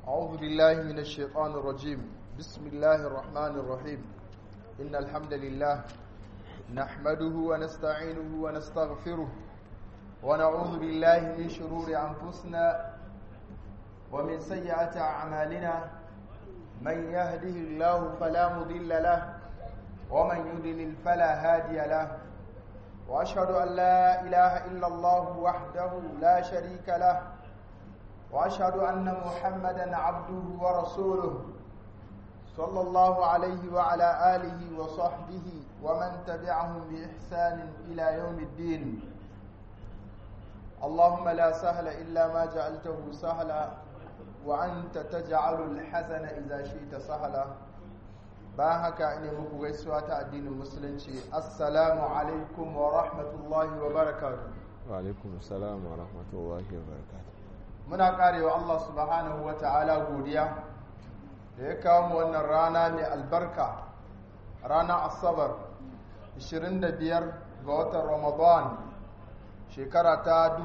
أعوذ بالله من الشيطان الرجيم بسم الله الرحمن الرحيم إن الحمد لله نحمده ونستعينه ونستغفره ونعوذ بالله من شرور أنفسنا ومن سيئات أعمالنا من يهده الله فلا مضل له ومن يضلل فلا هادي له وأشهد أن لا إله إلا الله وحده لا شريك له واشهد ان محمدا عبده ورسوله صلى الله عليه وعلى اله وصحبه ومن تبعهم باحسان الى يوم الدين اللهم لا سهل الا ما جعلته سهلا وانت تجعل الحزن اذا شئت سهلا bayan haka ina muku gaisuwa ta addinin musulunci assalamu alaikum wa rahmatullahi wa barakatuh wa alaikum assalam wa rahmatullahi wa barakatuh muna karewa Allah subhanahu wa ta'ala godiya da ya kawo mu wannan rana mai albarka rana asabar 25 ga watan ramadan shekara ta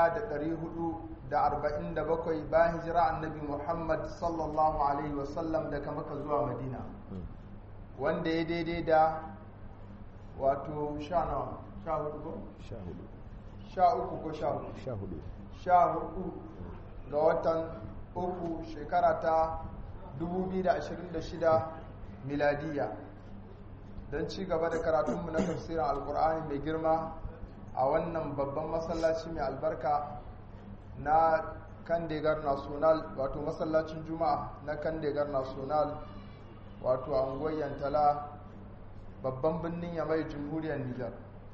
1447 bayan hijira annabi muhammad sallallahu alaihi wasallam daga maka zuwa madina wanda ya daidai da wato sha nawa sha hudu ko? sha hudu sha uku ko sha hudu sha hudu sha hudu ga watan uku shekara ta 2026 miladiya don ci gaba da karatunmu na tafsirin alkur'ani mai girma a wannan babban masallaci mai albarka na kandegar national wato masallacin juma'a na kandegar national wato a unguwar yantala babban birnin yamai jamhuriyar nijar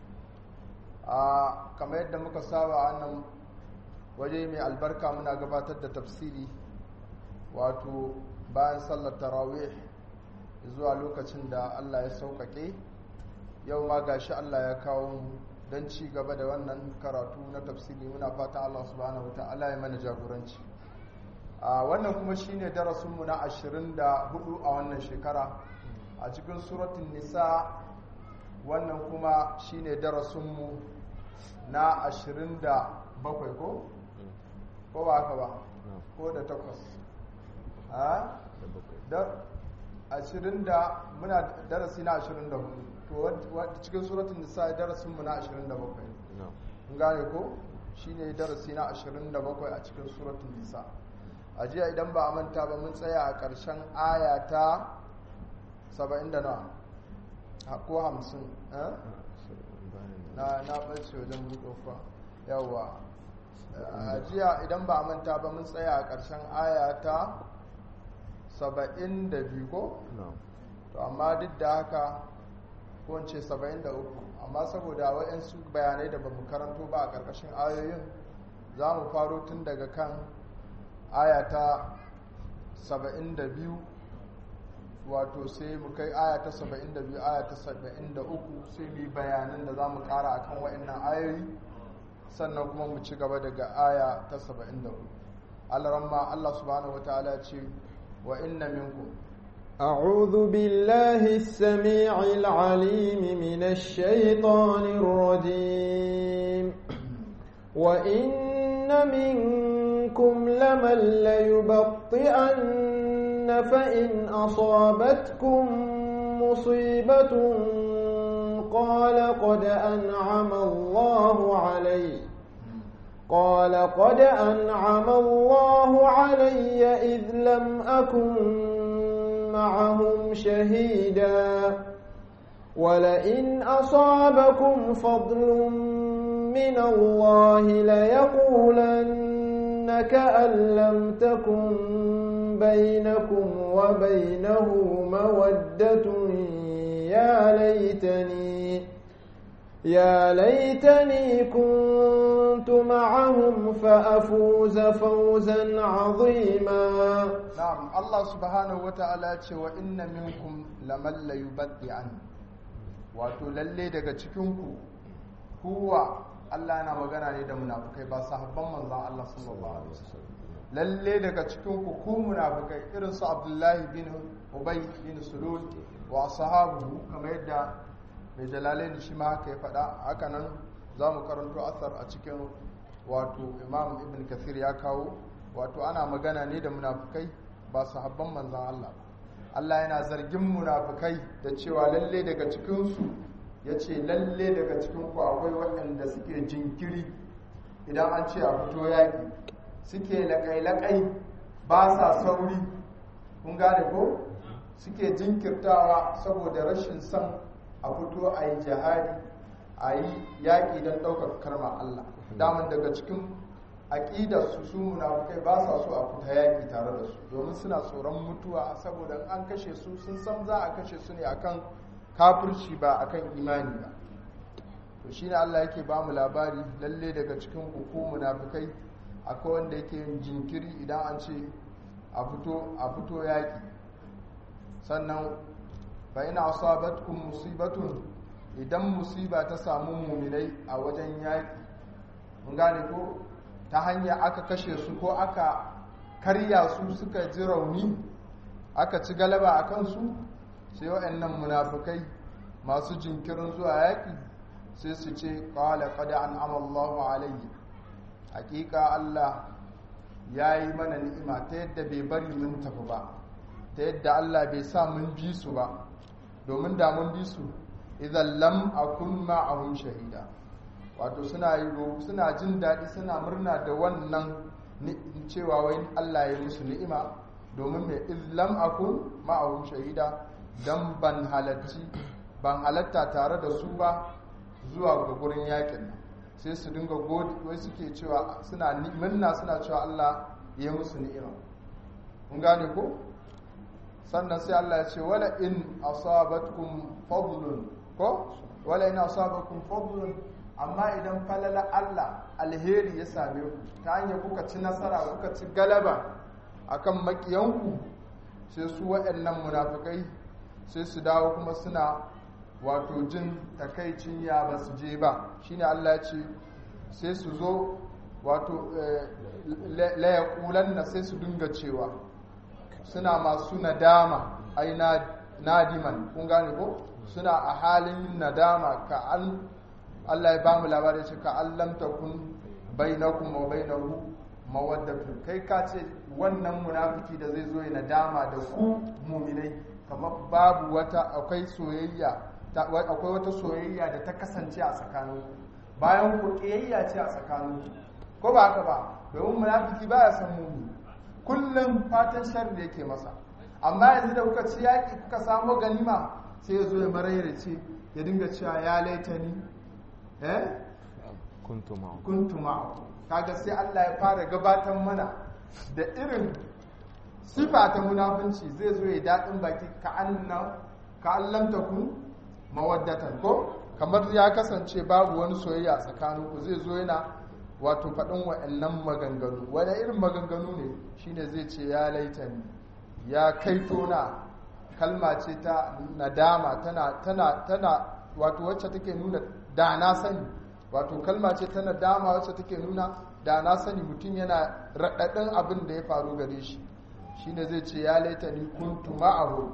a kamar yadda muka saba a wannan waje mai albarka muna gabatar da tafsiri wato bayan sallar tarawih zuwa lokacin da Allah ya sauƙaƙe yau ma gashi Allah ya kawo mu don ci gaba da wannan karatu na tafsiri muna fatan Allah subhanahu wata'ala ya mana jagoranci a wannan kuma shine darasinmu na 24 a wannan shekara a cikin suratun nisa wannan kuma shine darasinmu na 27 ko ko ba haka ba ko da takwas a da ashirin da muna darasi na ashirin da hudu to cikin suratun nisa darasin mu na ashirin da bakwai kun gane ko shine darasi na ashirin da bakwai a cikin suratun nisa a jiya idan ba a manta ba mun tsaya a ƙarshen aya ta saba'in da na ko hamsin na na ɓace wajen buɗofa yawwa a jiya idan ba a manta ba mun tsaya a ƙarshen aya ta saba'in da biyu ko? to amma duk da haka ko ce saba'in da uku amma saboda waɗansu bayanai da ba mu karanto ba a ƙarƙashin ayoyin za mu faro tun daga kan aya ta saba'in da biyu wato sai mu kai aya ta saba'in da biyu aya ta saba'in da uku sai mu yi bayanan da za mu ƙara a kan waɗannan ayoyi sannan kuma mu ci gaba daga aya ta 74 alaramma Allah subhanahu wataala ce wa inna minkum أعوذ بالله السميع العليم من الشيطان الرجيم وإن منكم لمن ليبطئن فإن أصابتكم مصيبة قال قد أنعم الله علي قال قد أنعم الله علي إذ لم أكن معهم شهيدا ولئن أصابكم فضل من الله ليقولن كأن لم تكن بينكم وبينه مودة يا ليتني يا ليتني كنت معهم فأفوز فوزا عظيما نعم الله سبحانه وتعالى وإن منكم لمن ليبدعن wato lalle daga cikinku kuwa Allah yana magana ne da munafukai ba sahabban manzon Allah sallallahu alaihi wasallam lalle daga cikinku ku munafukai irin su Abdullahi bin Ubay bin Sulul wa sahabu kamar yadda mai jalalain shi ma haka ya faɗa haka nan za mu karanto asar a cikin wato imam ibn kathir ya kawo wato ana magana ne da munafukai ba su habban manzan Allah ba Allah yana zargin munafukai da cewa lalle daga cikinsu ya ce lalle daga cikinku akwai waɗanda suke jinkiri idan an ce a fito yaƙi suke laƙai-laƙai ba sa sauri kun gane ko suke jinkirtawa saboda rashin son a fito a yi jihadi a yi yaƙi don ɗaukar karma Allah daman daga cikin aƙidarsu su munafukai ba sa so a fita yaƙi tare da su domin suna tsoron mutuwa saboda an kashe su sun san za a kashe su ne akan kafirci ba akan imani ba to shine Allah yake ba mu labari lalle daga cikin ku munafukai akwai wanda yake yin jinkiri idan an ce a fito a fito yaƙi sannan fa ina asabatkum musibatun idan musiba ta samu muminai a wajen yaƙi mun gane ko ta hanya aka kashe su ko aka karya su suka ji rauni aka ci galaba a kansu sai waɗannan munafukai masu jinkirin zuwa yaƙi sai su ce ƙwala ƙada an amallahu alayhi hakika Allah ya yi mana ni'ima ta yadda bai bari mun tafi ba ta yadda Allah bai sa mun bi su ba domin da mun bi su idan lam akun ma'ahum shahida wato suna yi suna jin daɗi suna murna da wannan cewa wai Allah ya musu ni'ima domin mai islam akun ma'ahum shahida dan ban halarci ban halatta tare da su ba zuwa ga gurin yakin nan sai su dinga godi wai suke cewa suna murna suna cewa Allah ya musu ni'ima kun gane ko sannan sai Allah ya ce wala in asabatkum fadlun ko wala in asabakum fadlun amma idan falala Allah alheri ya same ku ta hanyar kuka ci nasara kuka ci galaba akan makiyanku sai su waɗannan munafikai sai su dawo kuma suna wato jin takaicin ya ba su je ba shine Allah ya ce sai su zo wato layakulan na sai su dinga cewa suna masu nadama ai nadiman kun gane ko suna a halin nadama ka an Allah ya ba mu labari ce ka an lamta kun bainakum wa bainahu mawaddatu kai ka ce wannan munafiki da zai zo ya nadama da ku muminai kamar babu wata akwai soyayya akwai wata soyayya da ta kasance a tsakanin bayan ku kiyayya ce a tsakanin ko ba haka ba domin munafiki baya san mumi kullum fatan sharri yake masa amma yanzu da kuka ci yaki kuka samu ganima sai ya zo ya maraira ce ya dinga cewa ya laitani eh kuntu ma'ahu kuntu ma'ahu kaga sai Allah ya fara gabatar mana da irin sifa ta munafunci zai zo ya daɗin baki ka anna ka allamta kun mawaddatan ko kamar ya kasance babu wani soyayya tsakanin ku zai zo yana wato faɗin wa'annan maganganu wani irin maganganu ne shine zai ce ya laitani ya kaito na kalma ce ta nadama tana tana tana wato wacce take nuna da na sani wato kalma ce ta nadama wacce take nuna da na sani mutum yana raɗaɗin abin da ya faru gare shi shine zai ce ya laitani kuntu ma'ahu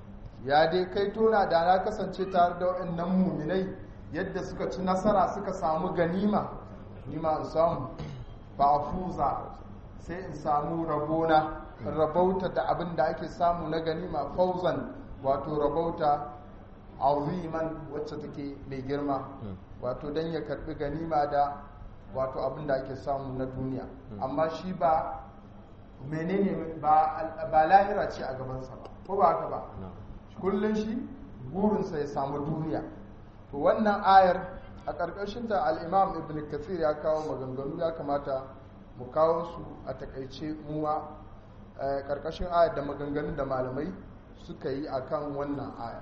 ya dai kai tona da na kasance tare da waɗannan muminai yadda suka ci nasara suka samu ganima nima in samu ba a fuza sai in samu rabona rabauta da abin da ake samu na ganima fauzan wato rabauta aziman wacce take mai girma wato don ya karbi ganima da wato abin da ake samu na duniya amma shi ba menene ba lahira ce a gabansa ba ko ba haka ba kullum shi burinsa ya samu duniya to wannan ayar a ƙarƙashinta al'imam ibn kathir ya kawo maganganu ya kamata mu kawo su a takaice muwa ƙarƙashin ayar da maganganun da malamai suka yi a kan wannan ayar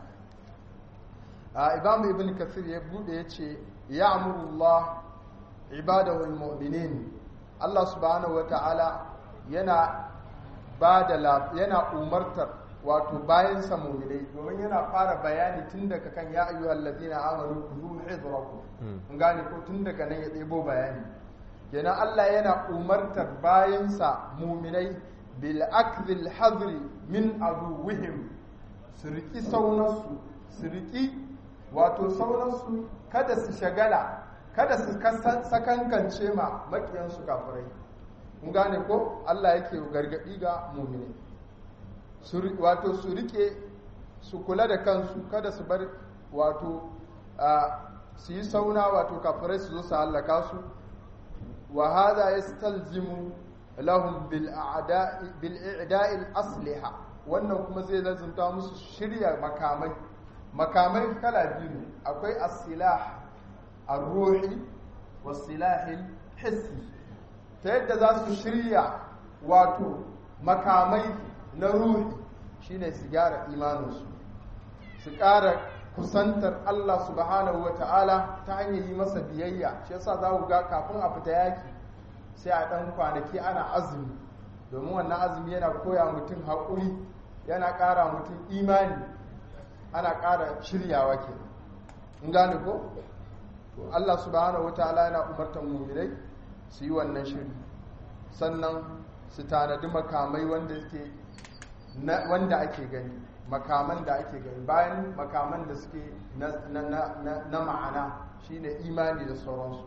imam ibn kathir ya bude ya ce ya amurullah ibadahul mu'minin allah subhanahu wa ta'ala yana ba da yana umartar wato bayan sa mu'minai domin yana fara bayani tun daga kan ya ayyuhal ladina amanu khudhu hidrakum mun gane ko tun daga nan ya ɗebo bayani kenan Allah yana umartar bayan sa mu'minai bil akdhil hadri min aduwwihim su riki saunarsu su riki wato saunarsu kada su shagala kada su sakankance ma makiyansu kafirai kun gane ko Allah yake gargadi ga mu'mini su wato su rike su kula da kansu kada su bar wato su yi sauna wato kafirai su zo su hallaka su wa hada yastalzimu lahum bil a'da'i bil i'da'i asliha wannan kuma zai lazumta musu shirya makamai makamai kala biyu ne akwai as-silah ar-ruhi was-silah hissi ta yadda za su shirya wato makamai na ruhi shine su gyara imaninsu su ƙara kusantar Allah subhanahu wa ta'ala ta hanyar yi masa biyayya shi yasa za ku ga kafin a fita yaki sai a ɗan kwanaki ana azumi domin wannan azumi yana koya mutum haƙuri yana ƙara mutum imani ana ƙara shiryawa ke in gane ko to Allah subhanahu wa ta'ala yana umartar mu'minai su yi wannan shiri sannan su tanadi makamai wanda suke wanda ake gani makaman da ake gani bayan makaman da suke na ma'ana shine imani da sauransu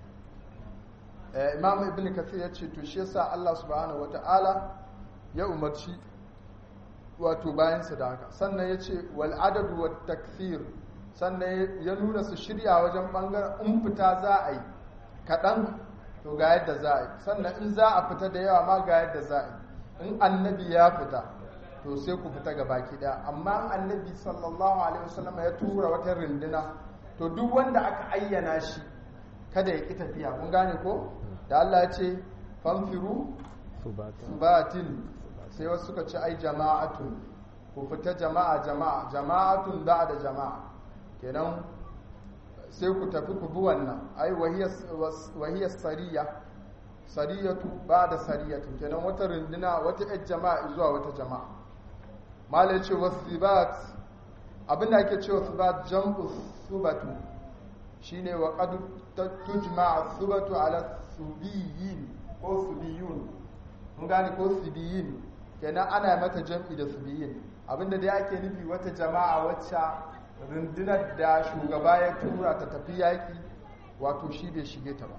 imam ibn kathir ya ce to shi yasa Allah subhanahu wata'ala ya umarci wato bayansa da haka sannan ya ce wal adadu wat takthir sannan ya nuna su shirya wajen bangaren in fita za a yi kaɗan to ga yadda za a yi sannan in za a fita da yawa ma ga yadda za a yi in annabi ya fita to sai ku fita ga baki daya amma annabi sallallahu alaihi wasallam ya tura wata rinduna to duk wanda aka ayyana shi kada ya ki tafiya kun gane ko da Allah ya ce fanfiru subatin sai wasu suka ce ai jama'atun ku fita jama'a jama'a jama'atun da da jama'a kenan sai ku tafi ku bi wannan ai wahiyar sariya sariyatu ba da sariyatu kenan wata runduna wata yar jama'a zuwa wata jama'a malai ce wasibat abinda ake cewa subat jam'u subatu shine wa qad tujma subatu ala subiyin ko subiyun mun gane ko subiyin kenan ana mata jam'i da subiyin abinda dai ake nufi wata jama'a wacce rundunar da shugaba ya tura ta tafi yaki wato shi bai shige ta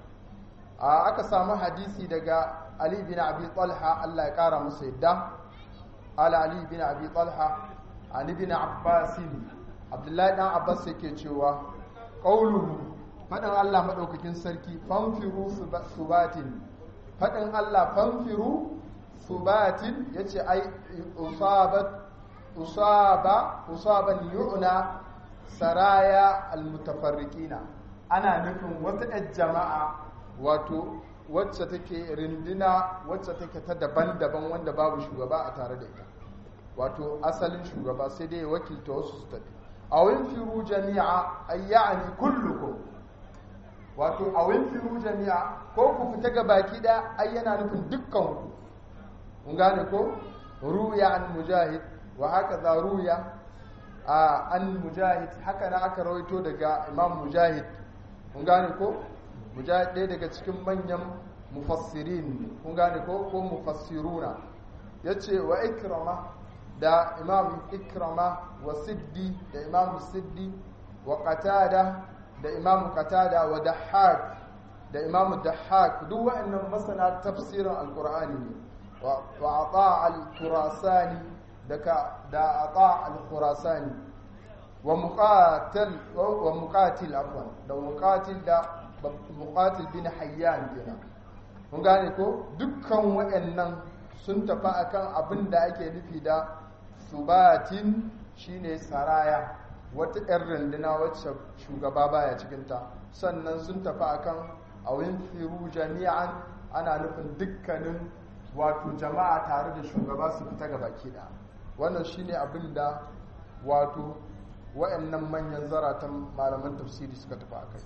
ba aka samu hadisi daga Ali bin Abi Talha Allah ya kara masa yadda ala Ali bin Abi Talha an ibn Abbas Abdullahi dan Abbas yake cewa qauluhu fadan Allah madaukakin sarki fanfiru subatin fadan Allah fanfiru subatin yace ai usabat usaba usaban yu'na saraya almutafarriqina ana nufin wata jama'a wato wacce take rindina wacce take ta daban-daban wanda babu shugaba a tare da ita wato asalin shugaba sai dai wakilta wasu su tafi a firu jami'a ayyani kullukum wato a firu jami'a ko ku fita ga baki da ayyana nufin dukkan ku mun gane ko ruya an mujahid wa haka za ruya an mujahid haka na aka rawaito daga imam mujahid mun gane ko mujahid ɗaya daga cikin manyan mufassirin kun gane ko ko mufassiruna ya ce wa ikrama da imam ikrama wa siddi da imam siddi wa qatada da imam qatada wa dahhak da imam dahhak duk wa'annan masana tafsirin alqur'ani ne wa ata al-khurasani da da ata al-khurasani wa muqatil wa muqatil afwan da muqatil da muqatil bin hayyan kenan mun gane ko dukkan waɗannan sun tafi akan abin da ake nufi da subatin shine saraya wata 'yan runduna wacce shugaba baya cikinta sannan sun tafi akan awin firu jami'an ana nufin dukkanin wato jama'a tare da shugaba su fita ga baki da wannan shine abin da wato waɗannan manyan zaratan malaman tafsiri suka tafi akai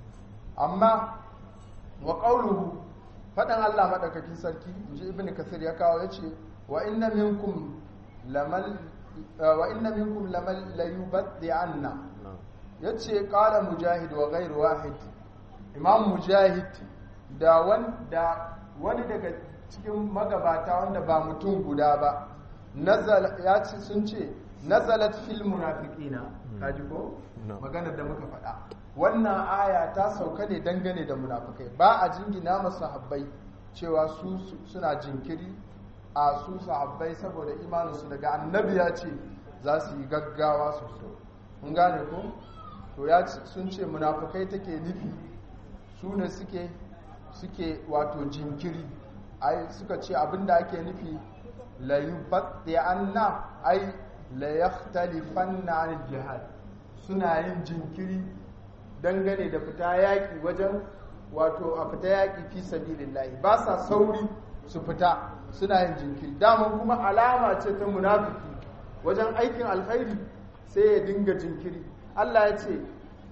amma wa qawluhu fadan Allah madaukakin sarki inji ibnu kasir ya kawo yace wa inna minkum lamal wa inna minkum lamal layubaddi anna yace qala mujahid wa ghairu wahid imam mujahid da wanda wani daga cikin magabata wanda ba mutum guda ba nazala ya ce sun ce nazalat fil munafiqina kaji ko maganar da muka faɗa wannan aya ta sauka ne dangane da munafukai ba a jingina masu habbai cewa su suna jinkiri a su sahabbai saboda imaninsu daga annabi ya ce za su yi gaggawa su fito mun gane ko to ya sun ce munafukai take nufi su ne suke suke wato jinkiri ai suka ce abinda ake nufi la yubatti anna ai la yakhtalifanna anil jihad suna yin jinkiri dangane da fita yaki wajen wato a fita yaki fi sabilillahi ba sa sauri su fita suna yin jinkiri daman kuma alama ce ta munafiki wajen aikin alkhairi sai ya dinga jinkiri Allah ya ce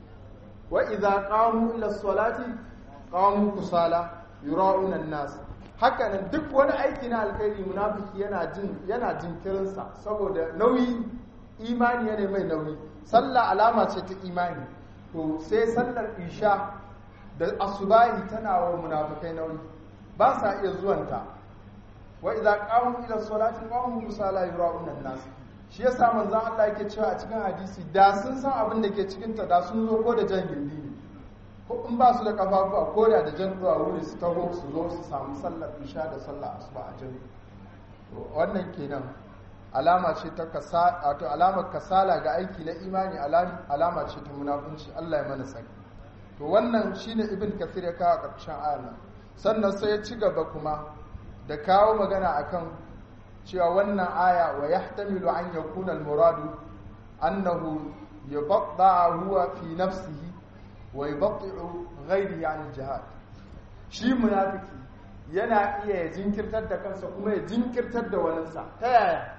wa idza qamu ila salati qamu kusala yura'una an-nas haka nan duk wani aiki na alkhairi munafiki yana jin yana jinkirin sa saboda nauyi imani yana mai nauyi sallah alama ce ta imani to sai sallar isha da asubahi tana wa munafikai nauyi ba sa iya zuwanta wa idza qamu ila salati qamu kusala yura'una an-nas shi yasa manzon Allah yake cewa a cikin hadisi da sun san abin da ke cikin ta da sun zo ko da jan gindi ne ko in ba su da kafafuwa ko da da jan zuwa wuri su taho su zo su samu sallar isha da sallar asuba a jami wannan kenan alama ce ta kasa wato alamar kasala ga aiki na imani alama ce ta munafunci Allah ya mana sani to wannan shine ibn kathir ya kawo karshen ayar sannan sai ya ci gaba kuma da kawo magana akan cewa wannan aya wa yahtamilu an yakuna al-muradu annahu yabda huwa fi nafsihi wa yubti'u ghayri an jihad shi munafiki yana iya ya jinkirtar da kansa kuma ya jinkirtar da waninsa ta yaya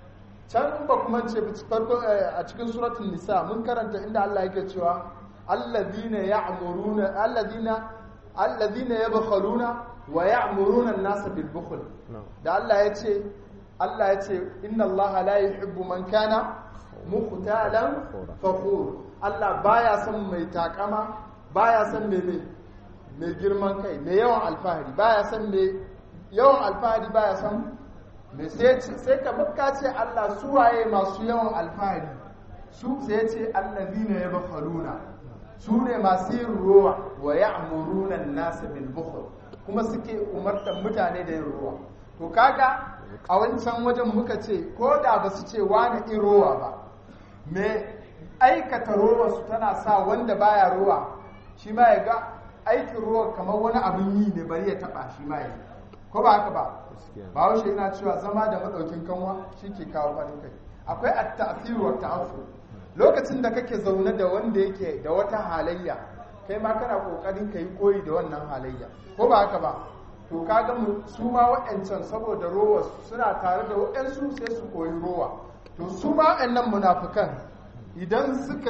can ba kuma ce farko a cikin suratul nisa mun karanta inda Allah yake cewa alladhina ya'muruna alladhina alladhina yabkhaluna wa ya'muruna an-nasa bil bukhl da Allah ya ce Allah ya ce inna Allah la yuhibbu man kana muqtalan fakhur Allah baya son mai takama baya son mai mai mai girman kai mai yawan alfahari baya son mai yawan alfahari baya son mai sai sai ka baka ce Allah su waye masu yawan alfahari su sai ce allazina yabkhaluna su ne masu yin ruwa wa ya'muruna an-nas bil bukhl kuma suke umartar mutane da yin ruwa to kaga a wancan wajen muka ce ko da ba su ce wani in rowa ba me aikata rowa su tana sa wanda baya rowa shi ma ya ga aikin rowa kamar wani abin yi ne bari ya taba shi ma ya ko ba haka ba ba haushe yana cewa zama da madaukin kanwa shi ke kawo farin kai akwai at-ta'thir wa ta'affur lokacin da kake zaune da wanda yake da wata halayya kai ma kana kokarin kai koyi da wannan halayya ko ba haka ba to kaga mu su ma waɗancan saboda rowa suna tare da waɗansu sai su koyi rowa to su ma waɗannan munafukan idan suka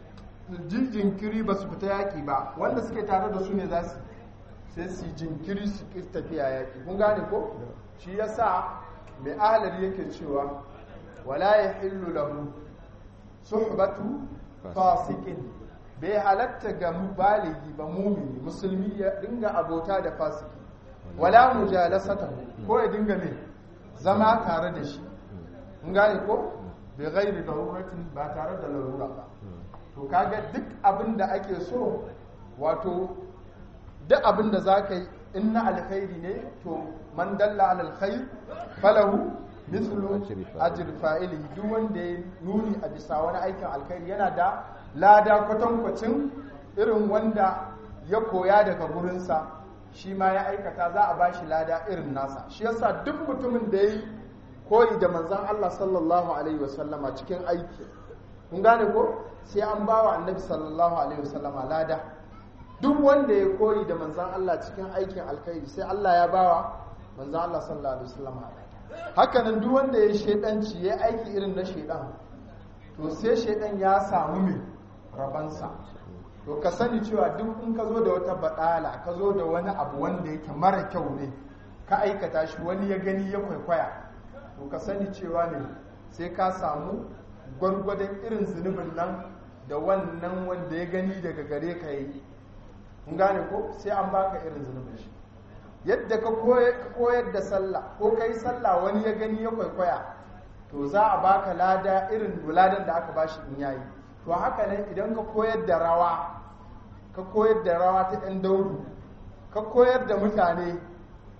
yi jinkiri ba su fita yaƙi ba wanda suke tare da su ne za su sai su jinkiri su ƙi tafiya yaƙi kun gane ko shi yasa mai ahalari yake cewa wala ya hillu lahu suhbatu fasikin bai halatta ga baligi ba mumini musulmi ya dinga abota da fasiki wala mujalasata ko ya dinga mai zama tare da shi in gane ko bai gairi daruratin ba tare da larura ba to kaga duk abin da ake so wato duk abin da za ka yi in na alkhairi ne to man dalla ala alkhair falahu mithlu ajr fa'ili duk wanda ya nuni a bisa wani aikin alkhairi yana da lada kwatankwacin irin wanda ya koya daga gurinsa shi ma ya aikata za a bashi lada irin nasa shi yasa duk mutumin da ya yi koyi da manzan Allah sallallahu alaihi wasallama cikin aiki kun gane ko sai an ba wa annabi sallallahu alaihi wasallama lada duk wanda ya koyi da manzan Allah cikin aikin alkhairi sai Allah ya bawa manzan Allah sallallahu alaihi wasallama haka nan duk wanda ya shedanci ya aiki irin na shedan to sai shedan ya samu mai rabansa to ka sani cewa duk in ka zo da wata baɗala ka zo da wani abu wanda yake mara kyau ne ka aikata shi wani ya gani ya kwaikwaya to ka sani cewa ne sai ka samu gwargwadon irin zunubin nan da wannan wanda ya gani daga gare ka yi kun gane ko sai an baka irin zunubin shi yadda ka koyar da sallah ko ka yi sallah wani ya gani ya kwaikwaya to za a baka lada irin ladan da aka bashi in yayi to haka nan idan ka koyar da rawa ka koyar da rawa ta ɗan daudu ka koyar da mutane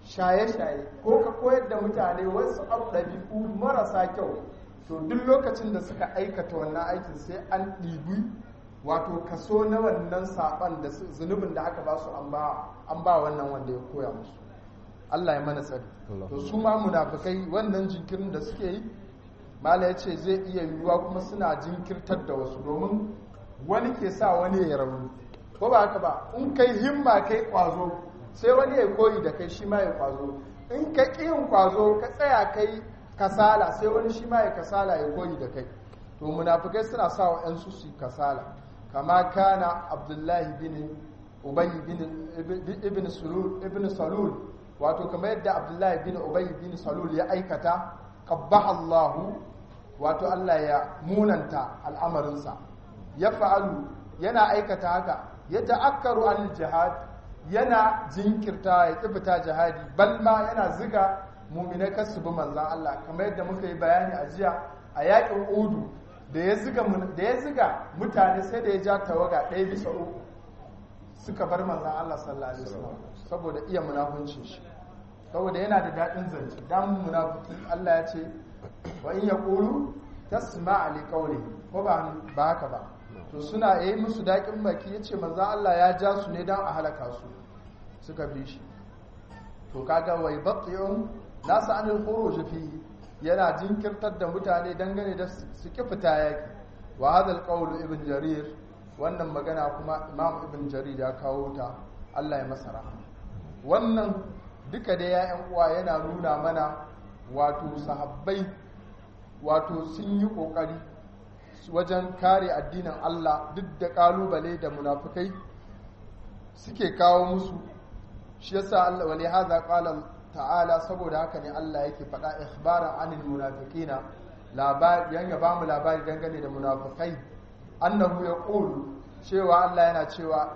shaye-shaye ko ka koyar da mutane wasu ɗabi'u marasa kyau to duk lokacin da suka aikata wannan aikin sai an ɗibi wato kaso na wannan saɓan da zunubin da aka ba su an ba wannan wanda ya koya musu Allah ya mana tsari to su ma munafikai wannan jinkirin da suke yi mala ya ce zai iya yiwuwa kuma suna jinkirtar da wasu domin wani ke sa wani ya rauni ko ba haka ba in kai himma kai kwazo sai wani ya koyi da kai shi ma ya kwazo in ka yin kwazo ka tsaya kai kasala sai wani shi ma ya kasala ya koyi da kai to munafikai suna sa wa yan su su kasala kama kana abdullahi bin ubay bin ibn sulul ibn salul wato kamar yadda abdullahi bin ubay bin salul ya aikata qabbaha Allah wato Allah ya munanta al'amarinsa ya fa'alu yana aikata haka ya ta'akkaru an jihad yana jinkirta ya tsibita jihadi balma yana ziga muminai kasu bi manzan Allah kamar yadda muka yi bayani a jiya a yakin udu da ya ziga mutane sai da ya ja tawaga ɗaya bisa uku suka bar manzan Allah sallallahu alaihi wasallam saboda iya munafuncin shi saboda yana da daɗin zance dan munafiki Allah ya ce wa in yaqulu tasma' li qawlihi ko ba ba haka ba to suna yi musu daƙin baki yace manzan Allah ya ja su ne dan a halaka su suka bi shi to kaga wai baqiyun nasa anil khuruj fi yana jinkirtar da mutane dangane da su ki fita yaki wa hadha alqawl ibn jarir wannan magana kuma imam ibn jarir ya kawo ta Allah ya masa rahama wannan duka da ya'yan uwa yana nuna mana wato sahabbai wato sun yi kokari wajen kare addinin Allah duk da kalubale da munafukai suke kawo musu shi yasa Allah wali hadha qala ta'ala saboda haka ne Allah yake faɗa ikhbaran anil munafiqina labari yan ya bamu labari dangane da munafikai annahu yaqulu cewa Allah yana cewa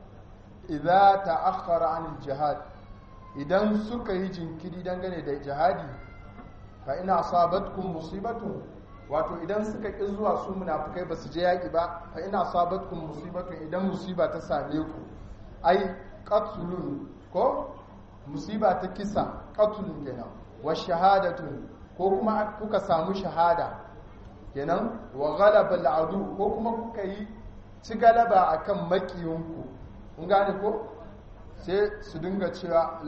idza ta'akhkhara anil jihad idan suka yi jinkiri dangane da jihadi fa ina asabatkum musibatu wato idan suka ki zuwa su munafikai basu je yaki ba fa ina asabatkum musibatu idan musiba ta same ku ai qatlun ko musiba ta kisa qatlun kenan wa shahadatun ko kuma kuka samu shahada kenan wa ghalaba al'adu ko kuma kuka yi ci galaba akan makiyinku kun gane ko sai su dinga cewa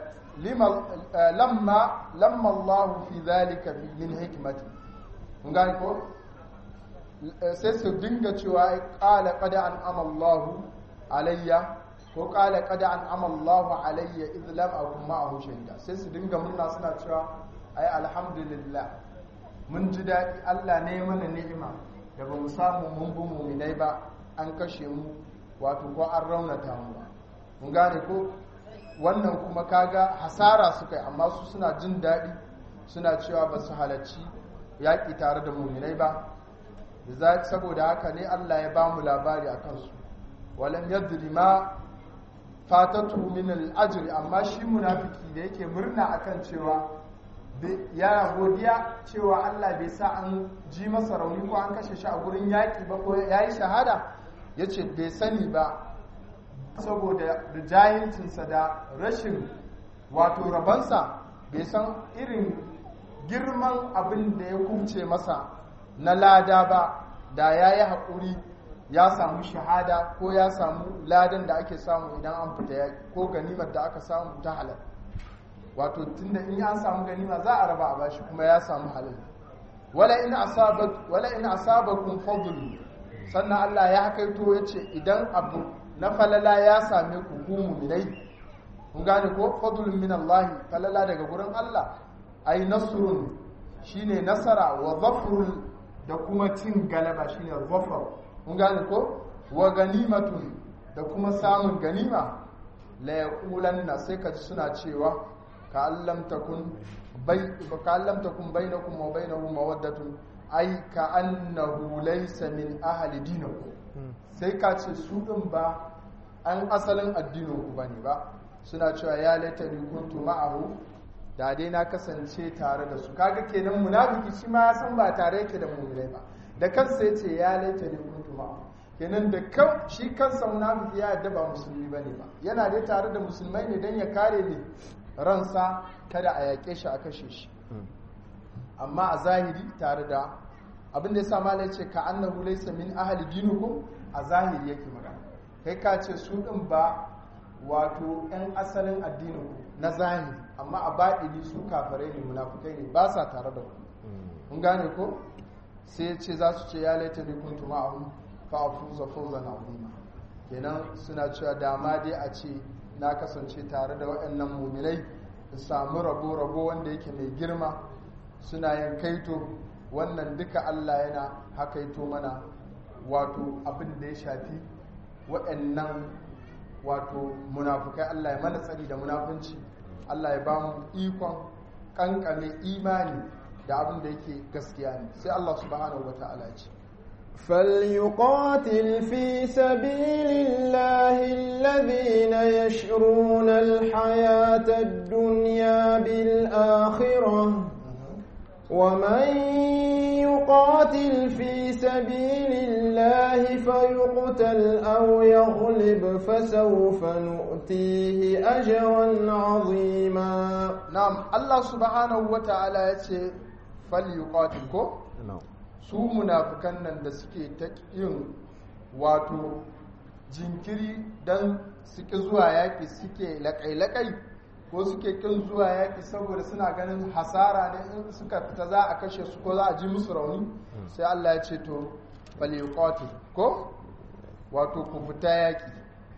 lamma lamma Allah fi zalika min hikmati kun gane ko sai su dinga cewa qala qad an'ama Allah alayya ko qala qad an'ama Allah alayya idh lam akun ma'ahu shahida sai su dinga murna suna cewa ai alhamdulillah mun ji daɗi Allah ne mana ni'ima da ba mu samu mun bi muminai ba an kashe mu wato ko an raunata mu ba mun gane ko wannan kuma kaga hasara suka yi amma su suna jin daɗi suna cewa ba su halarci yaƙi tare da muminai ba saboda haka ne Allah ya ba mu labari a kansu walam yadri ma fatatu min al amma shi munafiki da yake murna akan cewa ya godiya cewa Allah bai sa an ji masa rauni ko an kashe shi a gurin yaƙi ba ko ya yi shahada ya ce bai sani ba saboda da jahilcinsa da rashin wato rabansa bai san irin girman abin da ya kuce masa na lada ba da ya yi haƙuri ya samu shahada ko ya samu ladan da ake samu idan an fita yaƙi ko ganimar da aka samu ta halal wato tunda in an samu ganima za a raba a bashi kuma ya samu halal wala in asabat wala in asabakum fadl sannan Allah ya hakaito yace idan abu na falala ya same ku ku mu'minai kun gane ko fadlun min Allah falala daga gurin Allah ai nasrun shine nasara wa zafrul da kuma cin galaba shine zafar kun gane ko wa ganimatun da kuma samun ganima la yaqulanna sai ka ji suna cewa ka'an lam takun bainakum wa bainahu mawaddatun ai ka'annahu laysa min ahli dinakum sai ka ce su din ba an asalin addinin ku bane ba suna cewa ya laitani kuntu ma'ahu da dai na kasance tare da su kaga kenan munafiki shi ma ya san ba tare yake da mu'minai ba da kansa yace ya laitani kuntu ma'ahu kenan da kan shi kansa munafiki ya yadda ba musulmi bane ba yana dai tare da musulmai ne dan ya kare ne ransa kada a yaƙe shi a kashe shi amma a zahiri tare da abin da ya sa malai ce ka annahu laysa min ahli dinukum a zahiri yake magana kai ka ce su din ba wato ɗan asalin addinin na zahiri amma a baɗini su kafirai ne munafukai ne ba sa tare da ku kun gane ko sai ya ce za su ce ya laita ne kuntu ma'ahum fa afuza fawzan azima kenan suna cewa dama dai a ce na kasance tare da waɗannan muminai in samu rabo rabo wanda yake mai girma suna yin kaito wannan duka Allah yana hakaito mana wato abin da ya shafi waɗannan wato munafukai Allah ya mana tsari da munafunci Allah ya ba mu ikon kankame imani da abin da yake gaskiya ne sai Allah subhanahu wa ta'ala ya ce فليقاتل في سبيل الله الذين يشرون الحياة الدنيا بالآخرة ومن يقاتل في سبيل الله فيقتل أو يغلب فسوف نؤتيه أجرا عظيما نعم الله سبحانه وتعالى يقول فليقاتل كو na'am su munafukan nan da suke ta yin wato jinkiri don suke zuwa yaƙi suke laƙai-laƙai ko suke kin zuwa yaƙi saboda suna ganin hasara ne in suka fita za a kashe su ko za a ji musu rauni sai Allah ya ce to falyuqati ko wato ku fita yaƙi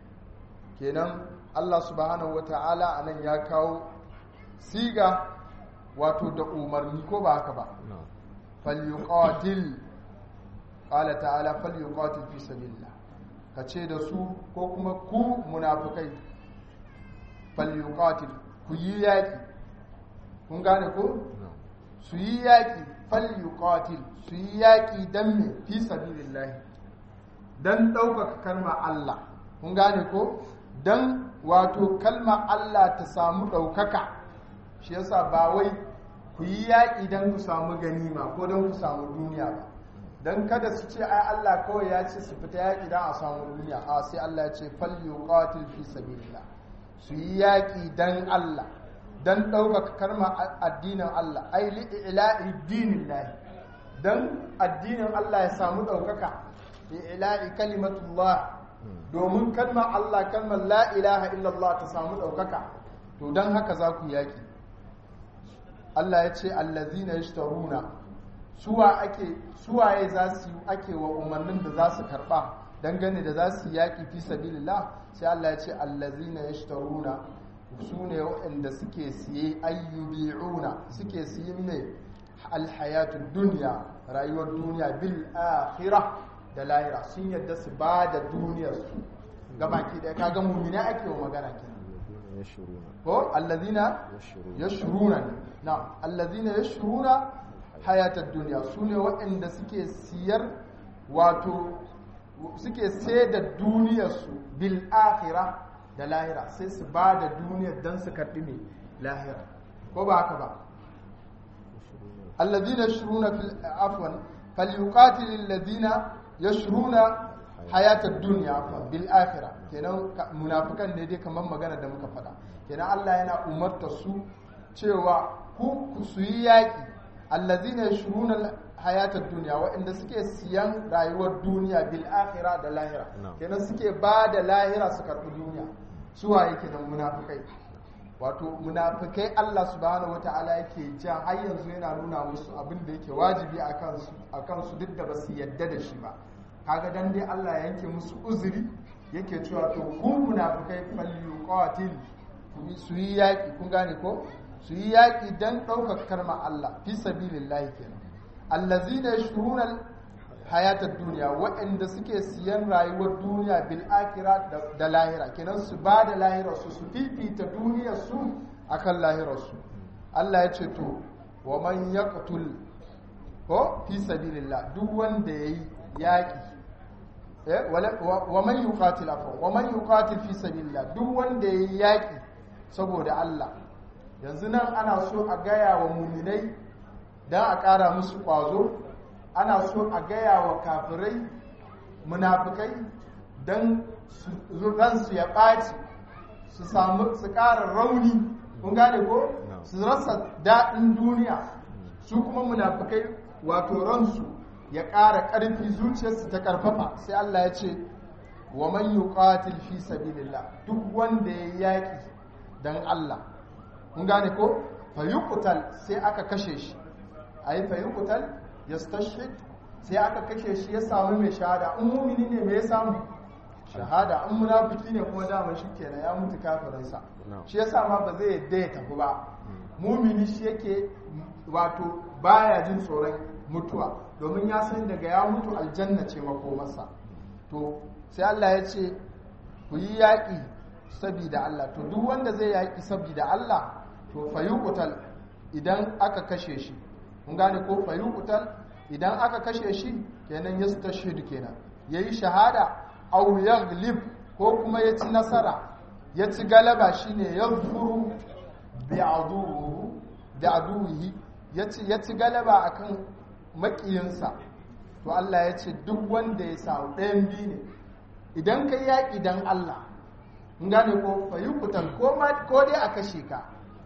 kenan Allah subhanahu wata'ala anan ya kawo siga wato da umarni ko ba haka ba na'am falyuqatil qala ta'ala falyuqatil fi sabilillah kace da su ko kuma ku munafikai falyuqatil ku yi yaki kun gane ko na'am su yi yaki falyuqatil su yi yaki dan me fi sabilillah dan ɗaukaka kalmar Allah kun gane ko dan wato kalmar Allah ta samu ɗaukaka shi yasa ba wai ku yi yaƙi don ku samu ganima ko don ku samu duniya ba don kada su ce ai Allah kawai ya ce su fita yaƙi don a samu duniya a sai Allah ya ce falyu qatil fi sabilillah su yi yaƙi don Allah don ɗaukaka karma addinin Allah ai li ila'i dinillah don addinin Allah ya samu ɗaukaka ila'i kalimatullah domin kalmar Allah kalmar la ilaha illallah ta samu ɗaukaka to don haka za ku yaƙi Allah ya ce allazina yashtaruna suwa ake suwaye za su ake wa umarnin da za su karba dangane da za su yaki fi sabilillah sai Allah ya ce allazina yashtaruna su ne waɗanda suke siye ayyubi'una suke siye ne alhayatud dunya rayuwar duniya bil akhirah da lahira sun yadda su ba da duniyar su gabaki da kaga mu'mina ake wa magana kenan alladhina yashruna ko allazina yashruna yashruna na allazina yashruna hayatad dunya sune waɗanda suke siyar wato suke sai da duniyarsu bil akhirah da lahira sai su ba da duniyar dan su karɓi mai lahira ko ba haka ba allazina yashruna fil afwan falyuqatil allazina yashruna hayatad dunya afwan bil akhirah kenan ka- munafikan ne dai kamar magana da muka faɗa kenan Allah yana umarta su cewa ku ku su yi yaƙi allazina yashruna hayatad dunya waɗanda suke siyan rayuwar duniya bil akhirah da lahira Na'am. kenan suke ba da lahira su karɓi duniya su waye kenan munafikai wato munafikai Allah subhanahu wata'ala yake jan har yanzu yana nuna musu abin da yake wajibi a kansu a kansu duk da ba su yadda da shi ba kaga dan dai Allah ya yanke musu uzuri yake cewa to ku munafikai falyuqatil ku yi- su yi yaki kun gane ko su yi yaki dan ɗaukar karma Allah fi sabilillahi kenan allazina yashruna hayatar duniya waɗanda suke siyan rayuwar duniya bil akira da lahira kenan su ba da lahirarsu su fifita duniyarsu akan lahirarsu Allah ya ce to wa man yaqtul ko fi sabilillah duk wanda yayi yaki eh wala- wa wa man yuqatil afwan wa man yuqatil fi sabilillah duk wanda yayi yaki saboda Allah yanzu nan ana so a gaya wa muminai dan a ƙara musu ƙwazo ana so a gaya wa kafirai munafikai don ransu ya ɓaci su samu su ƙara rauni kun gane ko su rasa daɗin duniya su kuma munafikai wato ransu ya ƙara ƙarfi zuciyarsu ta ƙarfafa sai Allah ya ce wa man yuqatil fi sabilillah duk wanda ya yaƙi dan Allah kun gane ko fa yuqtal sai aka kashe shi ayi fa yuqtal yastashhid sai aka kashe shi ya samu mai shahada in mumini ne me ya samu shahada in munafiki ne kuma dama shi kenan ya mutu kafirinsa shi yasa ma ba zai yadda ya tafi ba mumini shi yake wato baya jin tsoron mutuwa domin ya san daga ya mutu aljanna ce makomarsa to sai Allah ya ce ku yi yaƙi sabida Allah to duk wanda zai yaƙi sabida Allah to fayuqutal idan aka kashe shi kun gane ko fayuqutal idan aka kashe shi kenan yastashhid kenan yayi shahada aw yaghlib ko kuma ya ci nasara ya ci galaba shine yaghfuru bi aduwwihi da aduwihi ya ci galaba akan makiyinsa to Allah ya ce duk wanda ya samu ɗayan biyu ne idan ka yaƙi dan Allah in gane ko fayukutan ko ko dai a kashe ka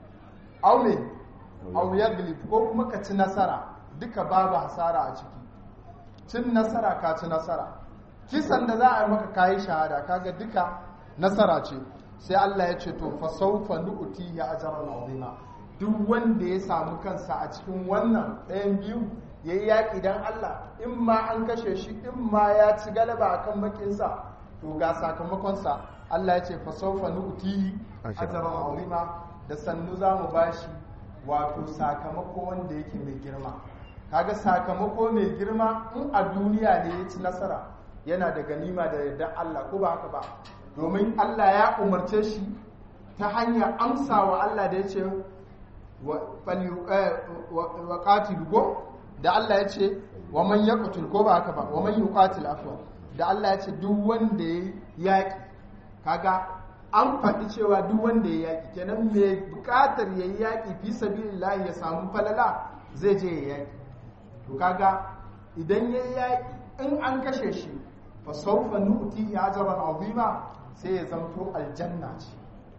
aw ne aw yaglib ko kuma ka ci nasara duka babu hasara a ciki cin nasara ka ci nasara kisan da za a yi maka kayi shahada kaga duka nasara ce sai Allah ya ce to fa sawfa nu'ti ya ajran azima duk wanda ya samu kansa a cikin wannan ɗayan biyu yayi yaƙi dan Allah in ma an kashe shi in ma ya ci galaba akan makinsa to ga sakamakonsa Allah ya ce fa sawfa nu'ti ajran azima da sannu za mu bashi wato sakamako wanda yake mai girma kaga sakamako mai girma in a duniya ne ya ci nasara yana da ganima da yardar Allah ko ba haka ba domin Allah ya umarce shi ta hanyar amsa wa Allah da ya ce wa qatil go da Allah ya ce wa man yaqtul ko ba haka ba wa man yuqatil afwa da Allah ya ce duk wanda ya yaki kaga an faɗi cewa duk wanda ya yaki kenan mai buƙatar ya yi yaki fi sabilillah ya samu falala zai je ya yaki to kaga idan ya yaki in an kashe shi fa sawfa nu'ti ajran azima sai ya zanto aljanna ce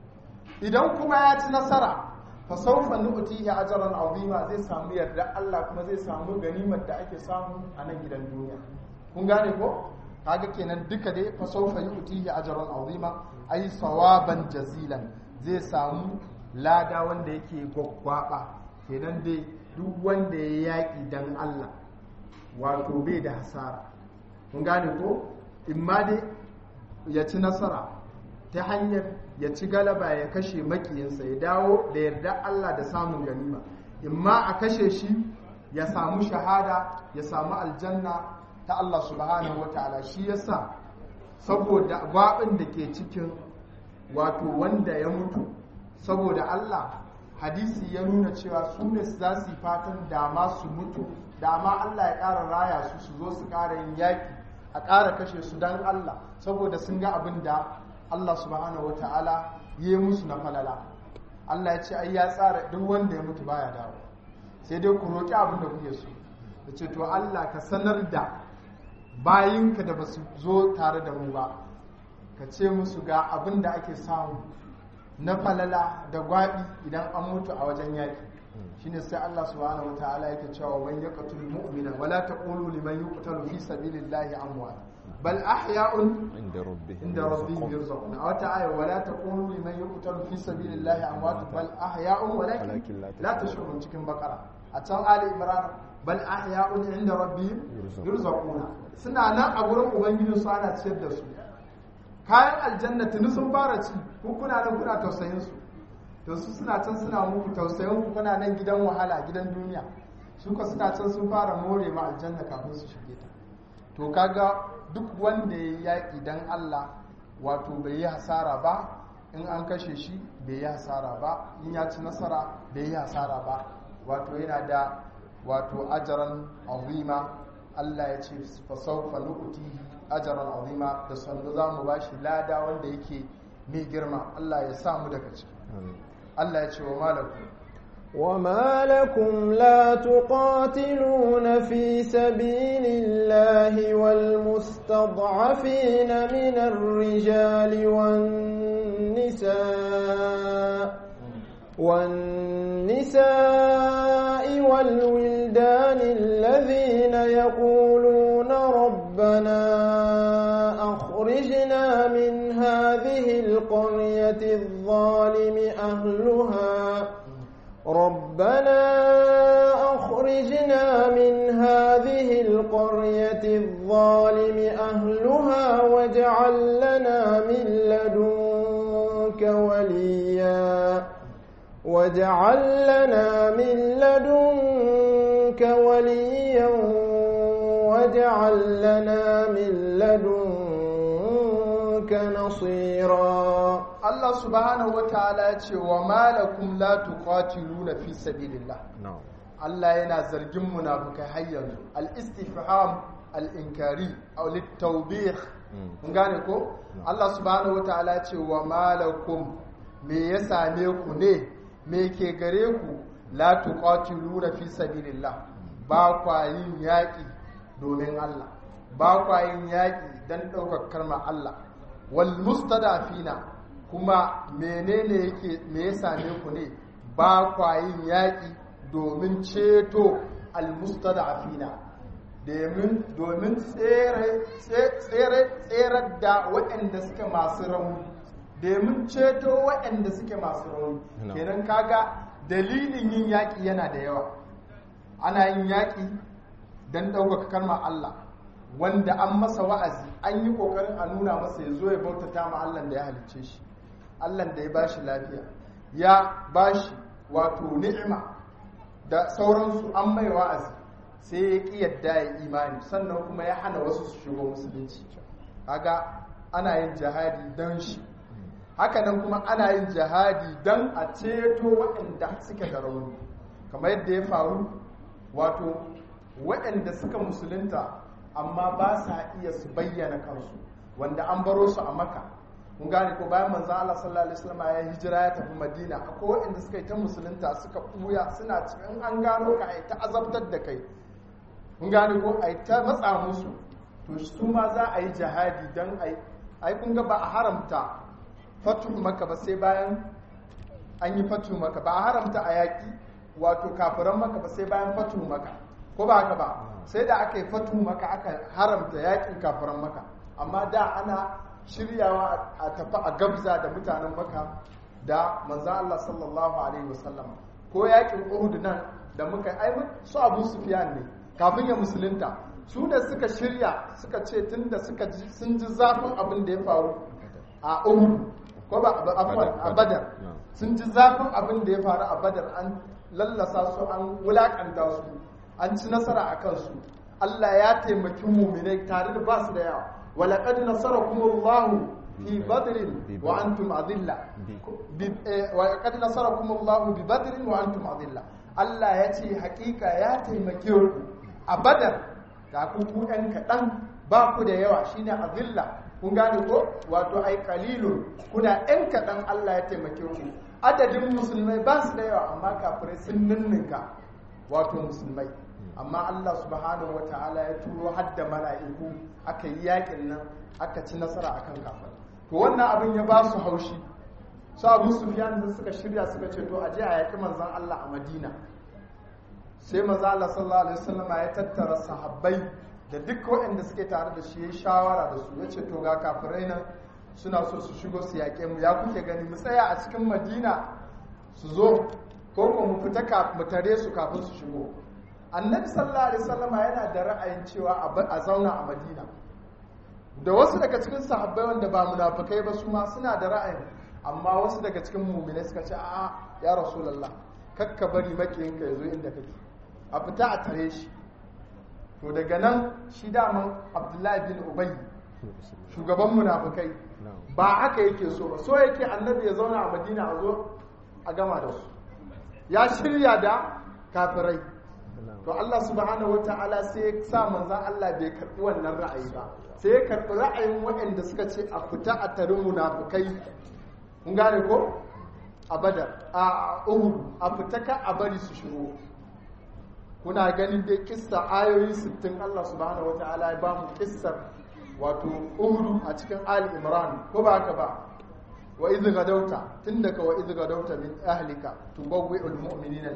idan kuma ya ci nasara fa sawfa nu'ti ajran azima zai samu yarda Allah kuma zai samu ganimar da ake samu a nan gidan duniya kun gane ko kaga kenan duka dai fa sawfa yu'ti ajran azima ai sawaban jazilan zai samu lada wanda yake gwaggwaba kenan dai duk wanda ya yaki dan Allah wato bai da hasara kun gane ko in ma dai ya ci nasara ta hanyar ya ci galaba ya kashe makiyinsa ya dawo da yarda Allah da samun ganima in ma a kashe shi ya samu shahada ya samu aljanna ta Allah subhanahu wataala shi yasa saboda gwabin da ke cikin wato wanda ya mutu saboda Allah hadisi ya nuna cewa su ne za su yi fatan dama su mutu dama Allah ya ƙara raya su su zo su ƙara yin yaƙi a ƙara kashe su don Allah saboda sun ga abin da Allah subhanahu wa ta'ala ya yi musu na falala Allah ya ce ai ya tsara duk wanda ya mutu baya dawo sai dai ku roƙi abin da kuke so da ce to Allah ka sanar da bayinka da ba su zo tare da mu ba ka ce musu ga abin da ake samu na falala da gwaɓi idan an mutu a wajen yaƙi shine sai Allah subhanahu wataala yake cewa man yaqtul mu'mina wala taqulu liman yuqtalu fi sabilillahi amwat bal ahya'un inda rabbihim inda rabbihim yurzaqun aw ta'ala wala taqulu liman yuqtalu fi sabilillahi amwat bal ahya'un walakin Walakin la la tashurun cikin bakara a can ali imran bal ahya'un inda rabbihim yurzaquna suna nan a gurin ubangiji su ana ciyar da su kayan aljanna tuni sun fara ci ku kuna nan kuna tausayin su to su suna can suna muku tausayin ku kuna nan gidan wahala gidan duniya su ka suna can sun fara more ma aljanna kafin su shige ta to kaga duk wanda ya yaƙi dan Allah wato bai yi hasara ba in an kashe shi bai yi hasara ba in ya ci nasara bai yi hasara ba wato yana da wato ajaran azima Allah ya ce fa sawfa nu'tihi ajaran azima da sannu za mu bashi lada wanda yake mai girma Allah ya sa mu daga ciki Allah ya ce wa malakum وما لكم لا تقاتلون في سبيل الله والمستضعفين من الرجال والنساء والنساء والولدان الذين يقولون ربنا أخرجنا من هذه القرية الظالم أهلها ربنا أخرجنا من هذه القرية الظالم أهلها واجعل لنا من لدنك وليا واجعل لنا من لدنك وليا واجعل لنا من لدنك نصيرا Allah subhanahu wa ta'ala ya ce wa malakum la tuqatiluna fi sabilillah na'am Allah yana zargin munafukai har yanzu al-istifham al-inkari aw lit-tawbih kun gane ko Allah subhanahu wa ta'ala ya ce wa malakum me ya same ku ne me ke gare ku la tuqatiluna fi sabilillah ba kwa yin yaƙi domin Allah ba kwa yin yaƙi dan ɗaukar kalmar Allah wal mustadafina kuma menene yake me ya same ku ne ba kwa yin yaƙi domin ceto almustada'afina domin domin tsere tsere tsere da waɗanda suke masu rauni domin ceto waɗanda suke masu rauni No. kenan kaga dalilin yin yaƙi yana da yawa ana yin yaƙi don ɗaukaka kalmar Allah wanda an masa wa'azi an yi ƙoƙarin a nuna masa ya zo ya bautata ma Allah da ya halicce shi Allah da ya bashi lafiya ya bashi wato ni'ima da sauransu an mai wa'azi sai ya ƙi yadda ya imani sannan kuma ya hana wasu su shigo musulunci kaga ana yin jihadi don shi hakanan kuma ana yin jihadi don a ceto waɗanda suke da rauni kamar yadda ya faru wato waɗanda suka musulunta amma ba sa iya su bayyana kansu wanda an baro su a maka mun gane ko bayan manzo Allah sallallahu alaihi wasallam ya hijira ya tafi Madina akwai waɗanda suka yi ta musulunta suka buya suna cikin an gano ka ai ta azabtar da kai mun gane ko ai ta matsa musu to su ma za a yi jihadi dan ai ai kun ga ba a haramta fatu maka ba sai bayan an yi fatu maka ba a haramta a yaƙi wato kafiran maka ba sai bayan fatu maka ko ba haka ba sai da aka yi fatu maka aka haramta yaƙin kafiran maka amma da ana shiryawa a tafi a gabza da mutanen maka da manzo Allah sallallahu alaihi wasallam ko yaƙin Uhud nan da muka ai su Abu Sufyan ne kafin ya musulunta su da suka shirya suka ce tunda suka ji sun ji zafin abin da ya faru a Uhud ko ba afwan a Badar sun ji zafin abin da ya faru a Badar an lallasa su an wulakanta su an ci nasara a kansu Allah ya taimaki muminai tare da ba su da yawa ولقد نصركم الله في بدر وانتم اذله ولقد نصركم الله ببدر وانتم اذله Allah ya ce hakika ya taimake ku a badar ga ku ku ɗan kaɗan ba ku da yawa shine azilla kun gane ko wato ai qalilun kuna ɗan kaɗan Allah ya taimake ku adadin musulmai ba su da yawa amma kafirai sun ninninka wato musulmai amma Allah subhanahu wa ta'ala ya turo hadda mala'iku aka yi yakin nan aka ci nasara akan kafir to wannan abin ya ba su haushi su abu sufyan da suka shirya suka ce to aje a yaki manzon Allah a Madina sai manzon Allah sallallahu alaihi wasallam ya tattara sahabbai da duk waɗanda suke tare da shi ya shawara da su yace to ga kafirai nan suna so su shigo su yaƙe mu ya kuke gani mu tsaya a cikin Madina su zo ko ko mu fita mu tare su kafin su shigo annabi sallallahu alaihi wasallam yana da ra'ayin cewa a zauna a madina da wasu daga cikin sahabbai wanda ba munafikai ba su ma suna da ra'ayin amma wasu daga cikin mu'minai suka ce a'a ya rasulullah kakka bari makiyinka ya zo inda kake a fita a tare shi to daga nan shi daman abdullahi bin ubay shugaban munafikai ba haka yake so ba so yake annabi ya zauna a madina a zo a gama da su ya shirya da kafirai to Allah subhanahu wata'ala sai ya sa manzan Allah bai karɓi wannan ra'ayi ba sai ya karɓi ra'ayin waɗanda suka ce a fita a tarin munafukai kun gane ko a badar a uhud a fita ka a bari su shigo kuna ganin dai kissa ayoyi 60 Allah subhanahu wata'ala ya ba mu kissar wato uhud a cikin ali imran ko ba haka ba wa idh gadauta tun daga wa idh gadauta min ahlika tubawwi'ul mu'minina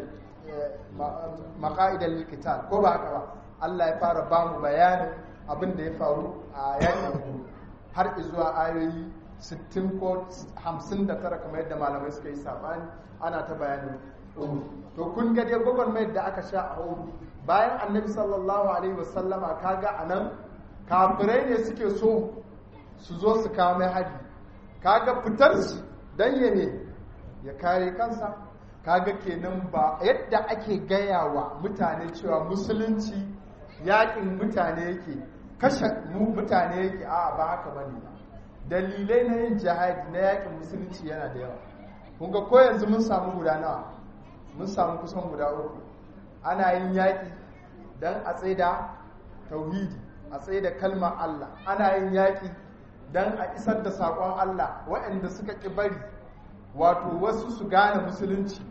maqa'ida lil qital ko ba haka ba Allah ya fara ba mu bayanin abin da ya faru a yakin har zuwa ayoyi 60 ko 59 kamar yadda malamai suka yi sabani ana ta bayanin to kun ga dai gwagwarmayar da aka sha a hudu bayan annabi sallallahu alaihi wasallama kaga anan kafirai ne suke so su zo su kawo mai hari kaga fitar shi dan ya ne ya kare kansa kaga kenan ba yadda ake gaya wa mutane cewa musulunci yakin mutane yake kashe mutane yake a ba haka bane ba dalilai na yin jihadi na yakin musulunci yana da yawa kun ga ko yanzu mun samu guda nawa mun samu kusan guda uku ana yin yaƙi don a tsaida tauhidi a tsaida kalmar Allah ana yin yaƙi don a isar da saƙon Allah waɗanda suka ƙi bari wato wasu su gane musulunci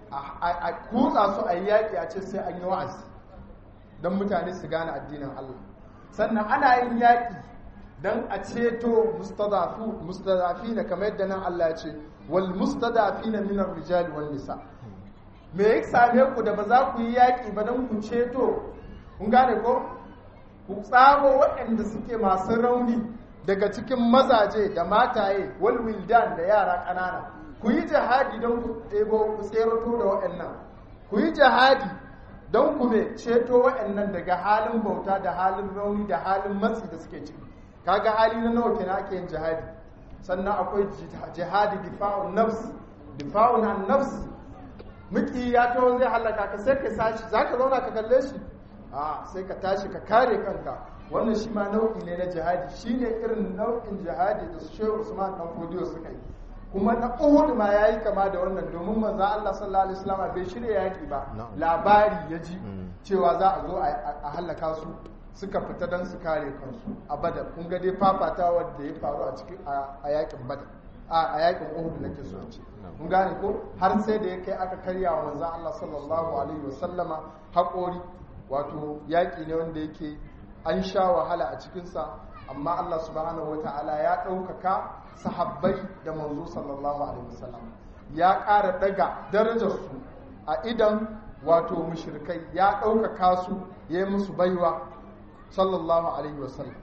a kutsa su a yi yaƙi a ce sai an yi wa'azi don mutane su gane addinin Allah sannan ana yin yaƙi don a ceto mustadafi na kamar yadda nan Allah ya ce wal mustadafi na minar rijali wal nisa me ya same ku da ba za ku yi yaƙi ba don ku ceto kun gane ko ku tsamo waɗanda suke masu rauni daga cikin mazaje da mataye wal wildan da yara ƙanana ku yi jihadi don ku ɗebo ku tserato da waɗannan ku yi jihadi don ku me ceto waɗannan daga halin bauta da halin rauni da halin matsi da suke ciki kaga hali na nawa kenan ake yin jihadi sannan akwai jihadi difa'un nafs difa'un an nafs miki ya taho zai halaka ka sai ka sashi za ka zauna ka kalle shi a sai ka tashi ka kare kanka wannan shi ma nau'i ne na jihadi shi ne irin nau'in jihadi da shehu usman dan fodiyo suka yi kuma na uhud ma ya yi kama da wannan domin manzo Allah sallallahu alaihi wasallam bai shirya yaki ba labari ya ji cewa za a zo a halaka su suka fita don su kare kansu a badar kun ga dai fafatawar da ya faru a cikin a yakin badar a yakin uhud nake so ce kun gane ko har sai da ya kai aka karya wa manzon Allah sallallahu alaihi wasallama haƙori wato yaƙi ne wanda yake an sha wahala a cikinsa amma Allah subhanahu wata'ala ya ɗaukaka sahabbai da manzo sallallahu alaihi wasallam ya ƙara daga darajarsu a idan wato mushrikai ya ɗaukaka su ya yi musu baiwa sallallahu alaihi wasallam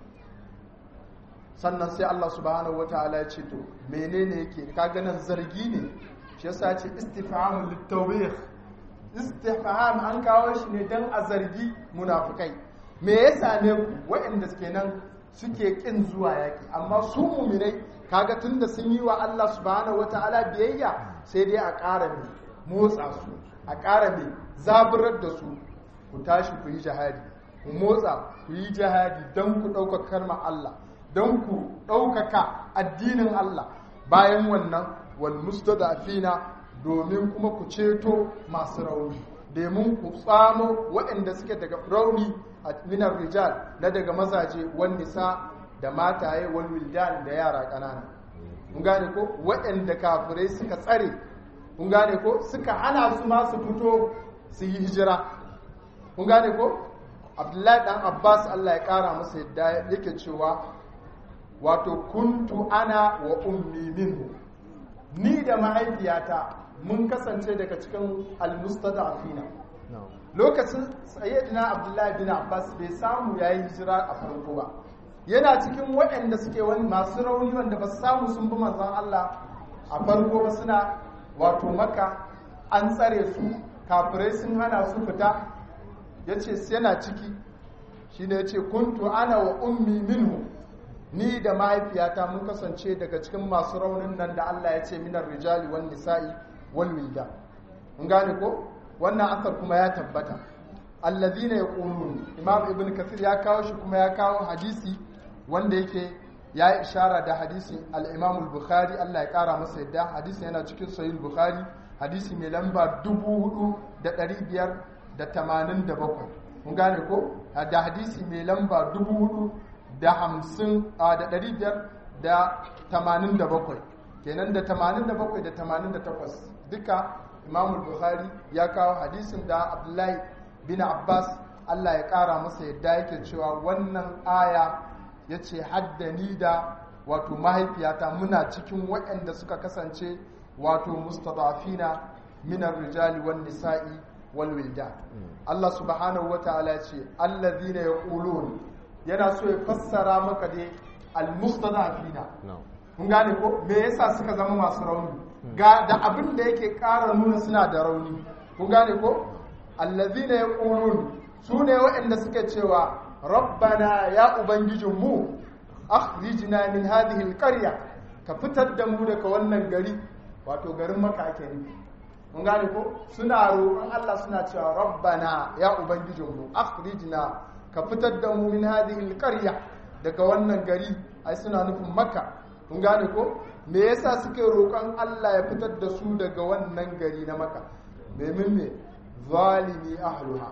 sannan sai Allah subhanahu wataala ya ce to menene yake kaga nan zargi ne shi yasa ce istifhamu litawbih istifham an kawo shi ne dan a zargi munafikai me yasa ne waɗanda suke nan suke kin zuwa yaki amma su muminai kaga tunda sun yi wa Allah subhanahu wataala biyayya sai dai a ƙara mai motsa su a ƙara mai zaburar da su ku tashi ku yi jihadi ku motsa ku yi jihadi don ku ɗaukaka karma Allah don ku ɗaukaka addinin Allah bayan wannan wal mustadafina domin kuma ku ceto masu rauni domin ku tsamo waɗanda suke daga rauni a minar rijal na daga mazaje wan nisa da mataye wal wildan da yara ƙanana kun gane ko waɗanda kafirai suka tsare kun gane ko suka hana su ma su fito su yi hijira kun gane ko abdullahi dan abbas allah ya kara masa yadda yake cewa wato kuntu ana wa ummi minhu ni da mahaifiyata mun kasance daga cikin almustadafina lokacin sayyidina abdullahi bin abbas bai samu yayi hijira a farko ba yana cikin waɗanda suke wani masu rauni wanda ba su samu sun bi manzon Allah a farko ba suna wato maka an tsare su kafirai sun hana su fita ya ce yana ciki shi ne ya ce kuntu ana wa ummi minhu ni da mahaifiyata mun kasance daga cikin masu raunin nan da Allah ya ce minar rijali wal nisa'i wal wilda mun gane ko wannan asar kuma ya tabbata allazina yaqulun imam ibn kathir ya kawo shi kuma ya kawo hadisi wanda yake ya yi ishara da hadisi al-imam al-bukhari Allah ya kara masa yadda hadisi yana cikin sahih bukhari hadisi mai lamba 4587 mun gane ko da hadisi mai lamba 4587 kenan da 87 da 88 duka imam bukhari ya kawo hadisin da abdullahi bin abbas Allah ya kara masa yadda yake cewa wannan aya ya ce haddani da wato mahaifiyata muna cikin waɗanda suka kasance wato mustadafina minar rijali wan nisa'i wal wildan Allah subhanahu wata'ala ya ce allazina yaqulun yana so ya fassara maka dai al mustadafina na'am kun gane ko me yasa suka zama masu rauni ga da abin da yake ƙara nuna suna da rauni kun gane ko allazina yaqulun su ne waɗanda suke cewa rabbana ya ubangijinmu akhrijna min hadhihi alqarya ka fitar da mu daga wannan gari wato garin maka ake nufi kun gane ko suna roƙon Allah suna cewa rabbana ya ubangijinmu akhrijna ka fitar da mu min hadhihi alqarya daga wannan gari ai suna nufin makka kun gane ko me yasa suke roƙon Allah ya fitar da su daga wannan gari na maka domin me zalimi ahluha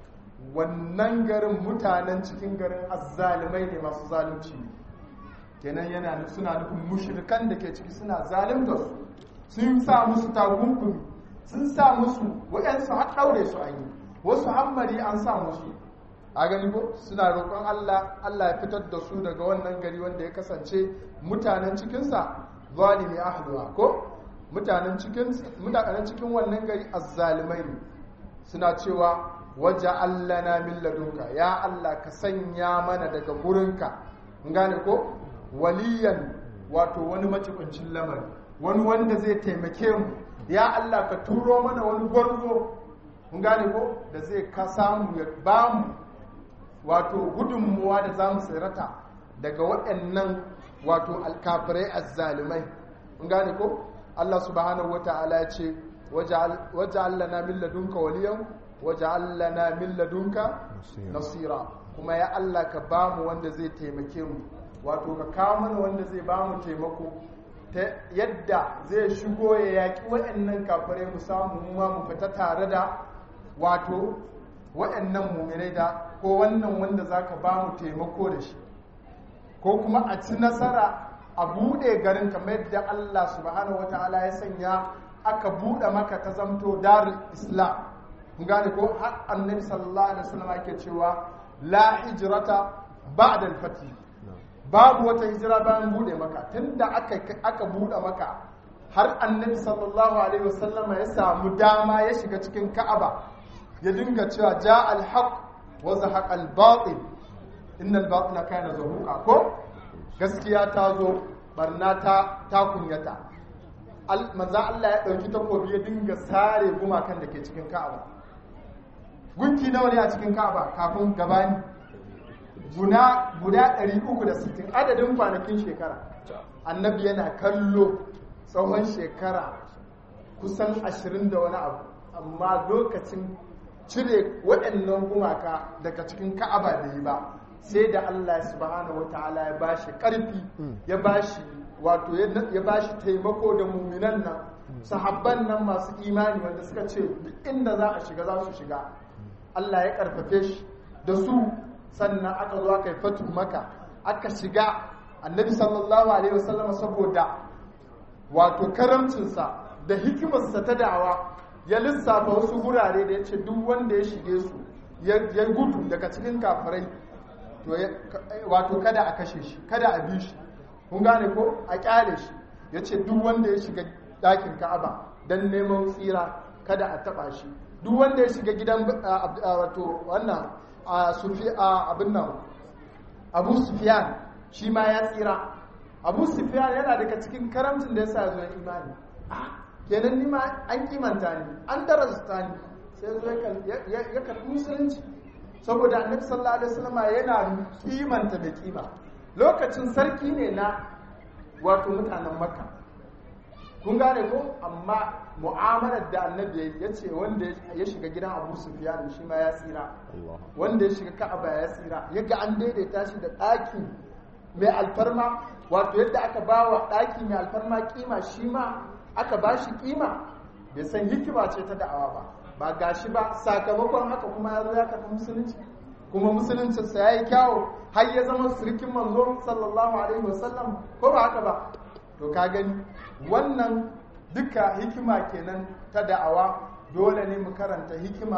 wannan garin mutanen cikin garin azzalimai ne masu zalunci ne kenan yana suna nufin mushrikan da ke ciki suna zalimta su sun sa musu takunkumi sun sa musu waɗansu har ɗaure su an yi wasu hammari an sa musu a gani ko suna roƙon Allah Allah ya fitar da su daga wannan gari wanda ya kasance mutanen cikinsa zalimi ahluha ko mutanen cikin mutanen cikin wannan gari azzalimai ne suna cewa waje allana min ladunka ya Allah ka sanya mana daga gurinka in gane ko waliyan wato wani macibincin lamari wani wanda zai taimake mu ya Allah ka turo mana wani gwarzo in gane ko da zai ka samu ya ba mu wato gudunmuwa da za mu tsirata daga waɗannan wato alkafirai azzalimai in gane ko Allah subhanahu wata'ala ya ce waje allana min ladunka waliyan waje lana min ladunka nasira kuma ya Allah ka ba mu wanda zai taimake mu wato ka kawo mana wanda zai ba mu taimako ta yadda zai shigo ya yaƙi waɗannan kafirai mu samu mu ma mu fita tare da wato waɗannan muminai da ko wannan wanda za ka ba mu taimako da shi ko kuma a ci nasara a buɗe garin kamar yadda Allah subhanahu wata'ala ya sanya aka buɗe maka ta zamto darul islam gane ko har annabi sallallahu alaihi wasallam yake cewa la hijrata ba'da al-fath babu wata hijira bayan bude maka tunda aka aka bude maka har annabi sallallahu alaihi wasallam ya samu dama ya shiga cikin ka'aba ya dinga cewa ja al-haq wa zahaqa al-batil inna al-batila kana zahuqa ko gaskiya ta zo barna ta ta kunyata manzo Allah ya dauki takobi ya dinga sare gumakan da ke cikin ka'aba gunki nawa ne a cikin ka'aba kafin gabani guda guda 360 adadin kwanakin shekara annabi yana kallo tsawon shekara kusan 20 da wani abu amma lokacin cire waɗannan gumaka daga cikin ka'aba da yi ba sai da Allah subhanahu wata'ala ya bashi ƙarfi ya bashi wato ya bashi taimako da muminan nan sahabban nan masu imani wanda suka ce duk inda za a shiga za su shiga Allah ya karfafe shi da su sannan aka zo aka yi fatu maka aka shiga annabi sallallahu alaihi wasallam saboda wato karamcinsa da hikimarsa ta da'awa ya lissafa wasu gurare da ya ce duk wanda ya shige su ya gudu daga cikin kafirai wato kada a kashe shi kada a bi shi kun gane ko a kyale shi ya ce duk wanda ya shiga ɗakin ka'aba don neman tsira kada a taɓa shi duk wanda ya shiga gidan wato wannan abin nan abu sufiyan shi ma ya tsira abu sufiyan yana daga cikin karamcin da ya sa zuwa imani kenan ni ma an kimanta ni an darasta ni sai zo ya karɓi musulunci saboda annabi sallallahu alaihi wasallam yana kimanta mai kima lokacin sarki ne na wato mutanen makka kun gane ko amma mu'amalar da annabi ya ce wanda ya shiga gidan abu sufyan shi ma ya tsira wanda ya shiga ka'aba ya tsira yaga an daidaita shi da ɗaki mai alfarma wato yadda aka ba wa ɗaki mai alfarma kima shi ma aka ba shi kima bai san hikima ce ta da'awa ba ba gashi ba sakamakon haka kuma ya zo ya karɓi musulunci kuma musuluncinsa ya yi kyawo har ya zama sirkin manzo sallallahu alaihi wasallam ko ba haka ba to ka gani wannan duka hikima kenan ta da'awa dole ne mu karanta hikima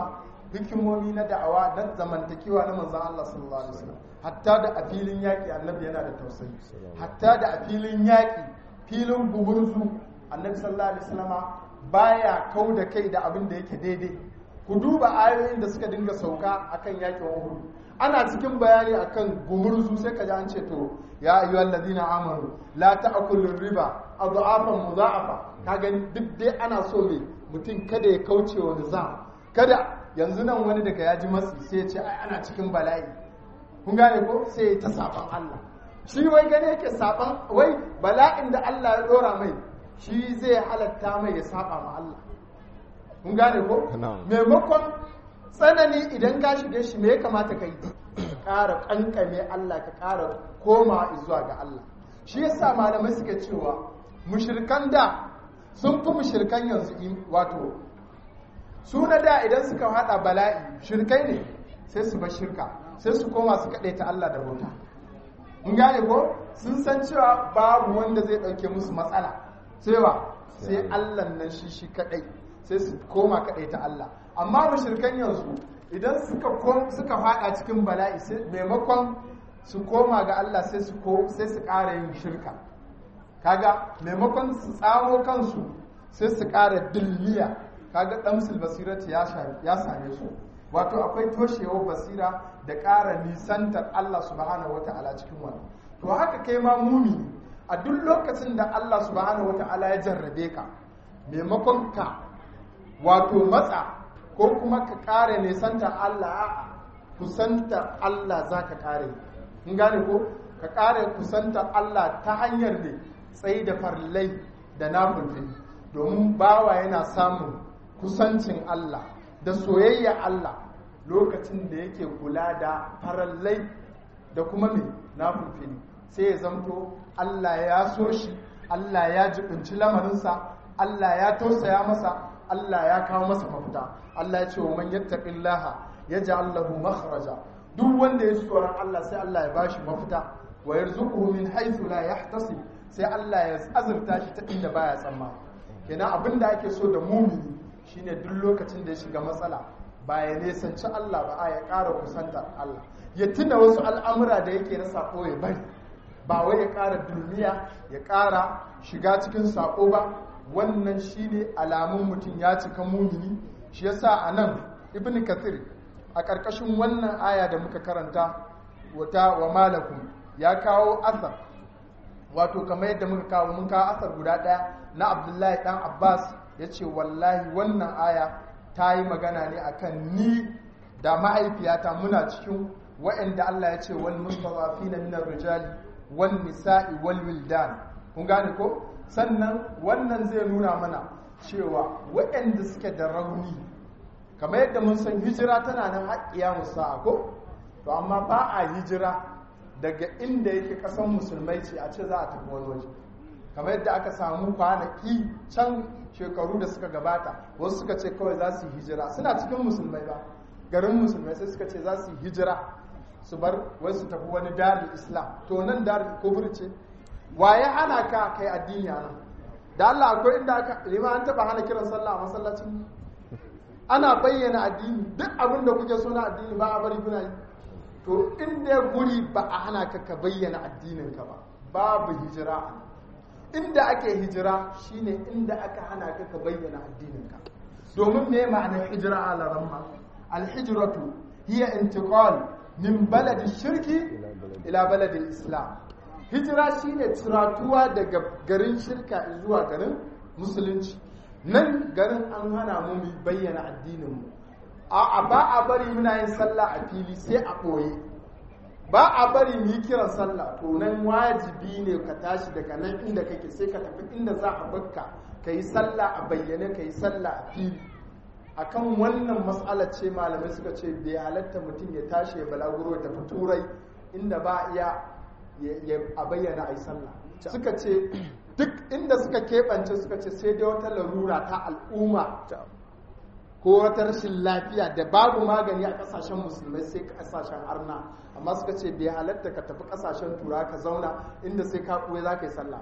hikimomi na da'awa na zamantakewa na manzon Allah sallallahu alaihi wasallam hatta da a filin yaƙi annabi yana da tausayi hatta da a filin yaƙi filin gumurzu annabi sallallahu alaihi wasallama baya kau da kai da abin da yake daidai ku duba ayoyin da suka dinga sauka akan yaƙin Uhud ana cikin bayani akan gumurzu sai ka ji an ce to ya ayyuhal ladina amanu la ta'kulu riba adhafan mudha'afa ka gani duk dai ana so ne mutum kada ya kauce wa nizam kada yanzu nan wani daga ya ji matsi sai ya ce ai ana cikin bala'i kun gane ko sai ya ta saban Allah shi wai gane yake saban wai bala'in da Allah ya dora mai shi zai halatta mai ya saba ma Allah kun gane ko maimakon tsanani idan ka shige shi me ya kamata ka yi ka ƙara ƙanƙame Allah ka ƙara koma zuwa ga Allah shi yasa malamai suka cewa mushirkan da sun fi mushirkan yanzu wato su na da idan suka hada bala'i shirkai ne sai su bar shirka sai su koma su kaɗai ta Allah da bauta mun gane ko sun san cewa babu wanda zai ɗauke musu matsala cewa sai Allah nan shi shi kaɗai sai su koma kaɗai ta Allah amma mushirkan yanzu idan suka suka fada cikin bala'i sai maimakon su koma ga Allah sai su sai su ƙara yin shirka kaga maimakon su tsamo kansu sai su ƙara dilliya kaga damsul basirati ya ya same su wato akwai toshewar basira da ƙara nisantar Allah subhanahu wata'ala cikin wannan to haka kai ma mumini a duk lokacin da Allah subhanahu wata'ala ya jarrabe ka maimakon ka wato matsa ko kuma ka ƙare nisantar Allah a'a kusantar Allah za ka ƙare in gane ko ka ƙare kusantar Allah ta hanyar ne tsaye da farlai da nafulfin domin bawa yana samun kusancin Allah da soyayya Allah lokacin da yake kula da farallai da kuma mai nafulfin sai ya zamto Allah ya so shi Allah ya jibinci lamarinsa Allah ya tausaya masa Allah ya kawo masa mafita Allah ya ce wa man yattaqillaha yaj'al lahu makhraja duk wanda ya tsoron Allah sai Allah ya bashi mafita wa yarzuquhu min haythu la yahtasib sai Allah ya azurta shi ta inda baya tsammani kenan abin da ake so da mumini shine duk lokacin da ya shiga matsala ba ya nesanci Allah ba a ya ƙara kusantar Allah ya tuna wasu al'amura da yake na sako ya bari ba wai ya ƙara dulmiya ya ƙara shiga cikin sako ba wannan shine alamun mutum ya cika mumini shi yasa a nan ibn kathir a ƙarƙashin wannan aya da muka karanta wata wa malakum ya kawo asar wato kamar yadda muka kawo mun kawo asar guda ɗaya na abdullahi ɗan abbas ya ce wallahi wannan aya ta yi magana ne akan ni da mahaifiyata muna cikin wa'anda allah ya ce wal mustafafi na minar rijali wal nisa'i wal wildan kun gane ko sannan wannan zai nuna mana cewa waɗanda suke da rauni kamar yadda mun san hijira tana nan haƙƙiya musa ko to amma ba a hijira daga inda yake ƙasar musulmai ce a ce za a tafi wani waje kamar yadda aka samu kwanaki can shekaru da suka gabata wasu suka ce kawai za su yi hijira suna cikin musulmai ba garin musulmai sai suka ce za su yi hijira su bar wai su tafi wani darul islam to nan darul kufur ce waye hana ka kai addini a nan da Allah akwai inda aka lima an taba hana kiran sallah a masallacin ana bayyana addini duk abin da kuke so na addini ba a bari kuna yi to inda guri ba a hana ka ka bayyana addinin ka ba babu hijira inda ake hijira shine inda aka hana ka ka bayyana addinin ka domin me ma'anar hijira a laramma alhijratu hiya intiqal min baladi shirki ila baladi islam hijira shine turatuwa daga garin shirka zuwa garin musulunci nan garin an hana mu mu bayyana addininmu a ba a bari muna yin sallah a fili sai a ɓoye ba a bari mu yi kiran sallah to nan wajibi ne ka tashi daga nan inda kake sai ka tafi inda za a bakka ka yi sallah a bayyane ka yi sallah a fili akan wannan matsalar ce malamai suka ce bai halatta mutum ya tashi ya balaguro ya tafi turai inda ba iya a bayyana a yi sallah suka ce duk inda suka keɓance suka ce sai dai wata larura ta al'umma ko wata rashin lafiya da babu magani a kasashen musulmai sai kasashen arna amma suka ce bai halatta ka tafi kasashen tura ka zauna inda sai ka kuwa za ka yi sallah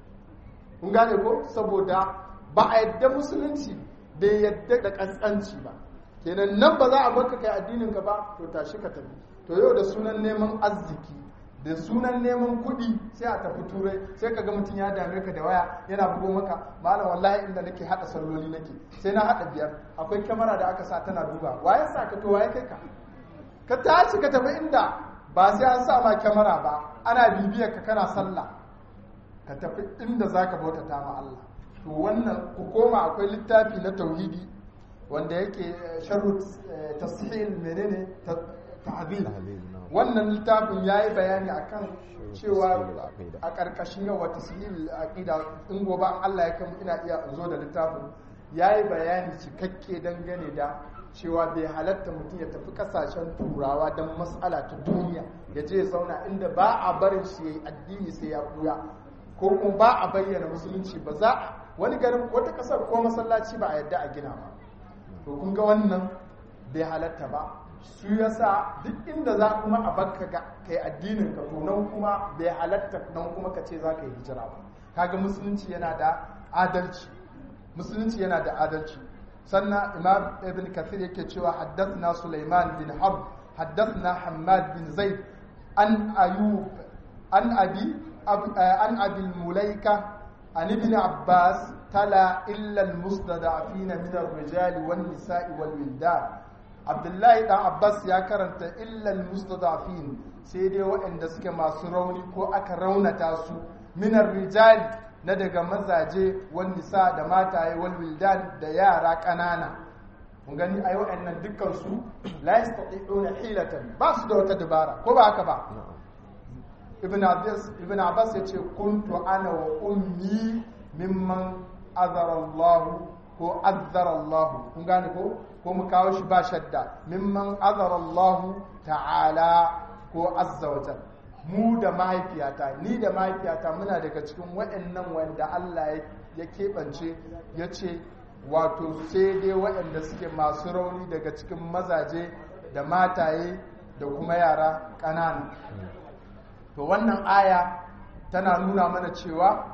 kun gane ko saboda ba a yadda musulunci bai yadda da kaskanci ba kenan nan ba za a baka kai addinin ka ba to tashi ka tafi to yau da sunan neman arziki da sunan neman kuɗi sai a tafi turai sai ka ga mutum ya dame ka da waya yana bugo maka malam wallahi inda nake hada salloli nake sai na hada biyar akwai kyamara da aka sa tana duba waye sa ka to waye kai ka ka tashi ka tafi inda ba sai an sa ma kyamara ba ana bibiyar ka kana sallah ka tafi inda zaka bautata ma Allah to wannan ku koma akwai littafi na tauhidi wanda yake sharru tashil menene tahbil wannan littafin ya yi bayani akan cewa a ƙarƙashin yawa tasiril aqida in gobe an Allah ya kan ina iya zo da littafin ya yi bayani cikakke dangane da cewa bai halatta mutum ya tafi kasashen turawa don matsala ta duniya ya je ya zauna inda ba a barin shi ya yi addini sai ya buya ko kuma ba a bayyana musulunci ba za a wani garin wata kasar ko masallaci ba a yadda a gina ba to kun ga wannan bai halatta ba su yasa duk inda za kuma a bakka ga kai addinin ka to nan kuma bai halatta nan kuma ka ce za ka yi hijira ba kaga musulunci yana da adalci musulunci yana da adalci sannan imam ibn kathir yake cewa haddathna sulaiman bin harb haddathna hammad bin zaid an ayub an abi an abi mulaika an ibn abbas tala illa al-mustada'afina min ar-rijali wan-nisa'i wal-wildan abdullahi dan abbas ya karanta illal mustadafin sai dai waɗanda suke masu rauni ko aka raunata su minar rijali na daga mazaje wal nisa da mataye wal wildan da yara ƙanana mun gani ai waɗannan dukkan su la yastati'una hilatan ba su da wata dabara ko ba haka ba ibn abbas ibn abbas yace kuntu ana wa ummi mimman azara Allah ko azzara Allah kun gane ko ko mu kawo shi ba shadda mimman azara Allah ta'ala ko azza wa mu da mahaifiyata ni da mahaifiyata muna daga cikin waɗannan wanda Allah ya keɓance ya ce wato sai dai waɗanda suke masu rauni daga cikin mazaje da mataye da kuma yara ƙanana to wannan aya tana nuna mana cewa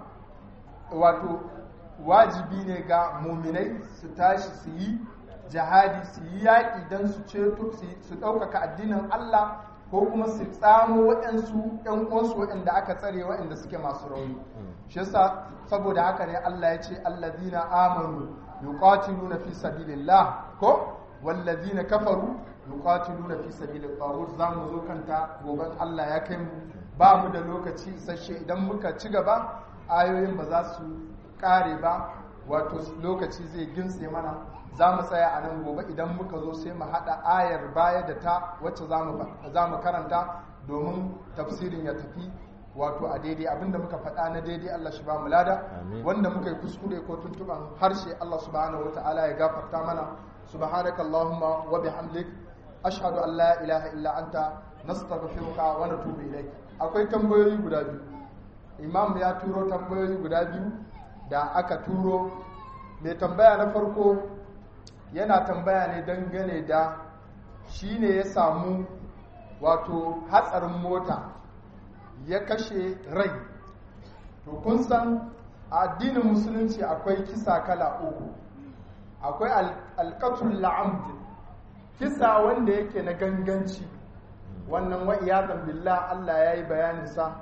wato wajibi ne ga muminai su tashi su yi jihadi su yi yaƙi don su ceto su ɗaukaka addinin Allah ko kuma su tsamo waɗansu ‘yan uwansu waɗanda aka tsare waɗanda suke masu rauni shi yasa saboda haka ne Allah ya ce allazina amanu yuqatiluna fi sabilillah ko wallazina kafaru yuqatiluna fi sabilit taghut zamu zo kanta goben Allah ya kai mu ba mu da lokaci isasshe idan muka ci gaba ayoyin ba za su kare ba wato lokaci zai gintse mana za mu tsaya a nan gobe idan muka zo sai mu haɗa ayar baya da ta wacce za mu karanta domin tafsirin ya tafi wato a daidai abinda muka faɗa na daidai Allah shi ba mu lada wanda muka yi kuskure ko tuntuban harshe Allah subhanahu wata'ala ya gafarta mana subhanaka allahumma wa bihamdik ashhadu an la ilaha illa anta nastaghfiruka wa natubu ilayk akwai tambayoyi guda biyu imam ya turo tambayoyi guda biyu da aka turo mai tambaya na farko yana tambaya ne dangane da shi ne ya samu wato hatsarin mota ya kashe rai to kun san a addinin musulunci akwai kisa kala uku akwai alkatul la'amd kisa wanda yake na ganganci wannan wa iyazan billah Allah ya yi bayaninsa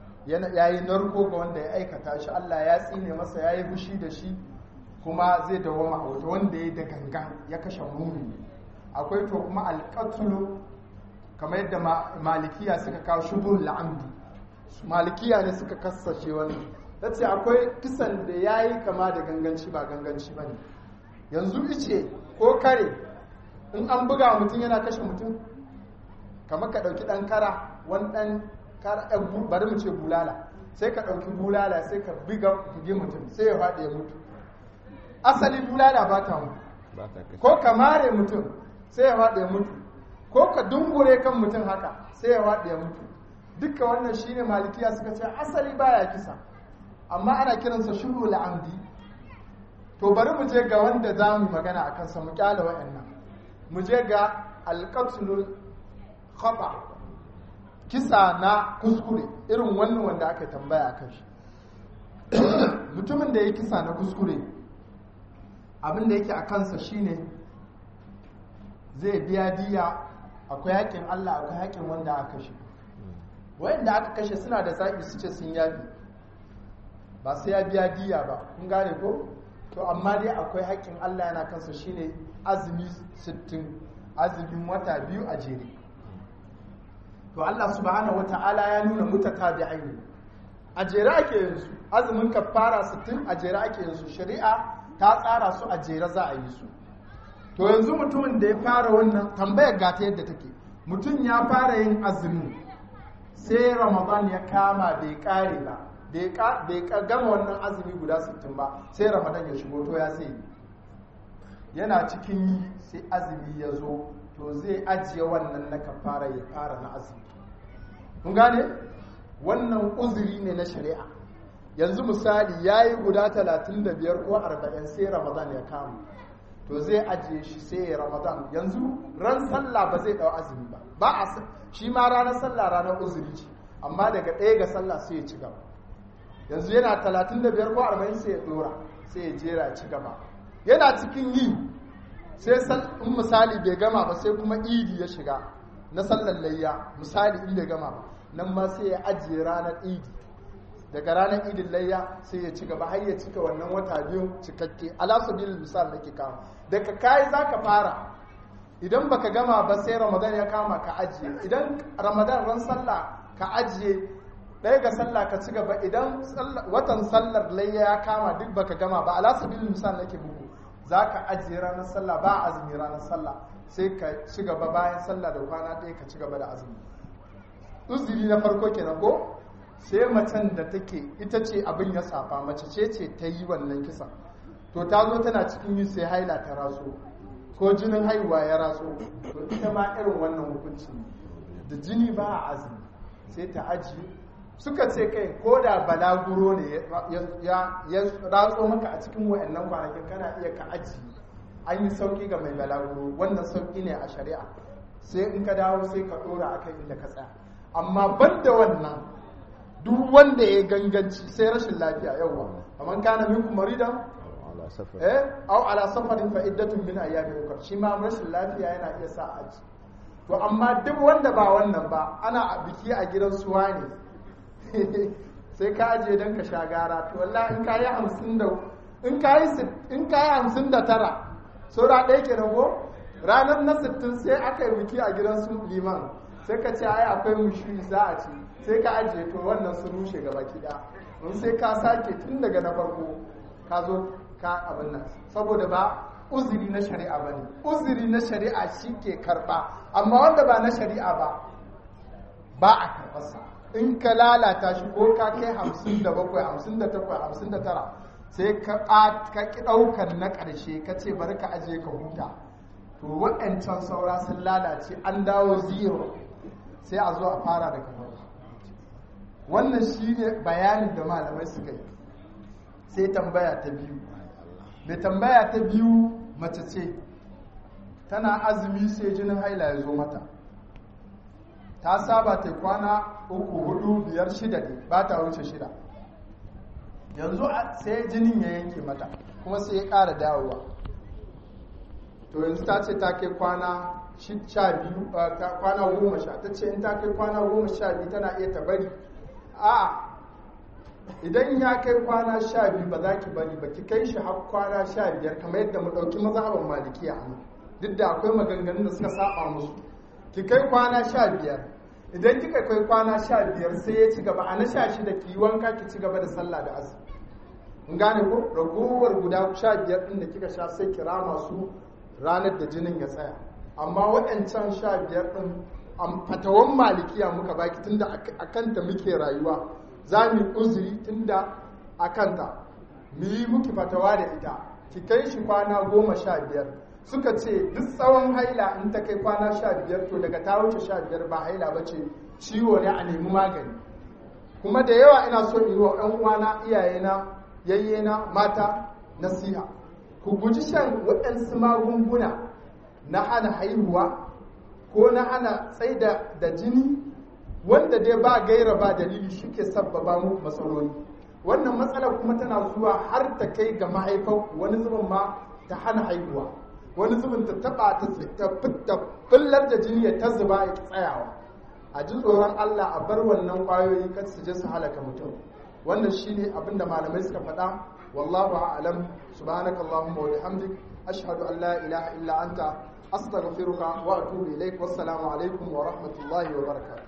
ya yi narko ga wanda ya aikata shi Allah ya tsine masa ya yi fushi da shi kuma zai dawoma a wata wanda ya da gangan ya kashe mumini akwai to kuma alƙatulu kamar yadda malikiya suka kawo shubun la'amdi malikiya ne suka kassashe wani ta ce akwai kisan da ya yi kama da ganganci ba ganganci ba ne yanzu ice ko kare in an buga mutum yana kashe mutum kamar ka ɗauki ɗan kara wani ɗan kara bari mu ce bulala sai ka ɗauki bulala sai ka buga buge mutum sai ya faɗi ya mutu asali bulala ba ta mutu ko ka mare mutum sai ya faɗi ya mutu ko ka dungure kan mutum haka sai ya faɗi ya mutu duka wannan shine malikiya suka ce asali baya kisa amma ana kiransa shuru la'amdi to bari mu je ga wanda za mu magana a kansa mu kyala wa'annan mu je ga alƙatulul khata kisa na kuskure irin wannan wanda aka tambaya a kan shi mutumin da ya kisa na kuskure abin da yake a kansa shine zai biya diya akwai haƙƙin Allah akwai haƙƙin wanda aka kashe wayanda aka kashe suna da zaɓi su ce sun yafi ba sai ya biya diya ba kun gane ko to amma dai akwai haƙƙin Allah yana kansa shine azumi 60 azumin wata biyu a jere to Allah subhanahu wata'ala ya nuna mutatabi'ai ne a jere ake yin su azumin kafara 60 a jere ake yin su shari'a ta tsara su a jere za a yi su to yanzu mutumin da ya fara wannan tambayar gata yadda take mutum ya fara yin azumi sai ramadan ya kama bai kare ba bai gama wannan azumi guda 60 ba sai ramadan ya shigo to ya sai yana cikin yi sai azumi ya zo to zai ajiye wannan na kafara ya fara na azumi kun gane wannan uzuri ne na shari'a yanzu misali ya yi guda 35 ko 40 sai ramadan ya kama to zai ajiye shi sai ya ramadan yanzu ran sallah ba zai dau azumi ba ba a shi ma ranar sallah ranar uzuri ce amma daga ɗaya ga sallah sai ya ci gaba yanzu yana 35 ko 40 sai ya dora sai ya jera ya ci gaba yana cikin yi sai in misali bai gama ba sai kuma idi ya shiga na sallar layya misali in bai gama ba nan ma sai ya ajiye ranar idi daga ranar idin layya sai ya ci gaba har ya cika wannan wata biyu cikakke alasabil misal nake kawo daga kai zaka fara idan baka gama ba sai ramadan ya kama ka ajiye idan ramadan ran sallah ka ajiye ɗaya ga sallah ka ci gaba idan watan sallar layya ya kama duk baka gama ba alasabil misal nake bugu zaka ajiye ranar sallah ba azumi ranar sallah sai ka ci gaba bayan sallah da kwana ɗaya ka ci gaba da azumi uzuri na farko kenan ko sai macen da take ita ce abin ya safa mace ce ce ta yi wannan kisa to ta zo tana cikin yi sai haila ta raso ko jinin haihuwa ya raso to ita ma irin wannan hukunci da jini ba a azumi sai ta ajiye suka ce kai ko da balaguro ne ya ratso maka a cikin wayannan kwanakin kana iya ka ajiye an yi sauki ga mai balaguro wannan sauki ne a shari'a sai in ka dawo sai ka dora akan inda ka tsaya amma ban da wannan duk wanda ya ganganci sai rashin lafiya yawa amma kana minkum maridan eh aw ala safarin fa iddatun min ayyamin ukhra shi ma rashin lafiya yana iya sa aji to amma duk wanda ba wannan ba ana a biki a gidan suwa ne sai ka aje dan ka sha gara to wallahi in kayi 50 da in kayi in kayi 59 saura ɗaya ke rago ranar na 60 sai aka yi biki a gidan su liman sai ka ce ai akwai mushi za a ci sai ka ajiye to wannan sun rushe gaba kida mun sai ka sake tun daga na farko ka zo ka abin nan saboda ba uzuri na shari'a ba ne uzuri na shari'a shi ke karɓa amma wanda ba na shari'a ba ba a karɓarsa in ka lalata shi ko ka kai hamsin da bakwai hamsin da takwai hamsin da tara sai ka ƙi ɗaukar na ƙarshe ka ce bari ka ajiye ka huta to waɗancan saura sun lalace an dawo zero sai a zo a fara daga farko wannan shi ne bayanin da malamai suka yi sai tambaya ta biyu mai tambaya ta biyu mace ce tana azumi sai jinin haila ya zo mata ta saba ta kwana uku hudu biyar shida ne ba ta wuce shida yanzu sai jinin ya yanke mata kuma sai ya ƙara dawowa to yanzu ta ce ta kai kwana sha biyu kwana goma sha ta ce in ta kai kwana goma sha biyu tana iya ta bari a idan ya kai kwana sha biyu ba za ki bari ba ki kai shi har kwana sha biyar kamar yadda mu ɗauki mazhaban malikiya a nan duk da akwai maganganun da suka saba musu ki kai kwana sha biyar idan kika kai kwana sha biyar sai ya ci gaba a na sha shida ki yi wanka ki ci gaba da sallah da azumi in gane ko ragowar guda sha biyar ɗin da kika sha sai kira masu ranar da jinin ya tsaya amma waɗancan sha biyar ɗin fatawan malikiya muka baki tunda a kanta muke rayuwa za mu uzuri tunda a kanta mu yi muki fatawa da ita ki kai shi kwana goma sha biyar suka ce duk tsawon haila in ta kai kwana sha biyar to daga ta wuce sha biyar ba haila ba ce ciwo ne a nemi magani kuma da yawa ina so in yi wa ɗan uwana iyayena yayyena mata nasiha ku guji shan waɗansu magunguna na hana haihuwa ko na hana tsaida da jini wanda dai ba gaira ba dalili shi ke sabbaba mu matsaloli wannan matsalar kuma tana zuwa har ta kai ga mahaifar wani zubin ma ta hana haihuwa wani zubin ta taba ta ta fullar da jini ya ta zuba ya tsayawa a ji tsoron Allah a bar wannan kwayoyi kan su je su halaka mutum wannan shine abinda malamai suka faɗa wallahu a'lam subhanakallahumma wa bihamdik ashhadu an la ilaha illa anta astaghfiruka wa atubu ilaik wassalamu alaikum wa rahmatullahi wa barakatuh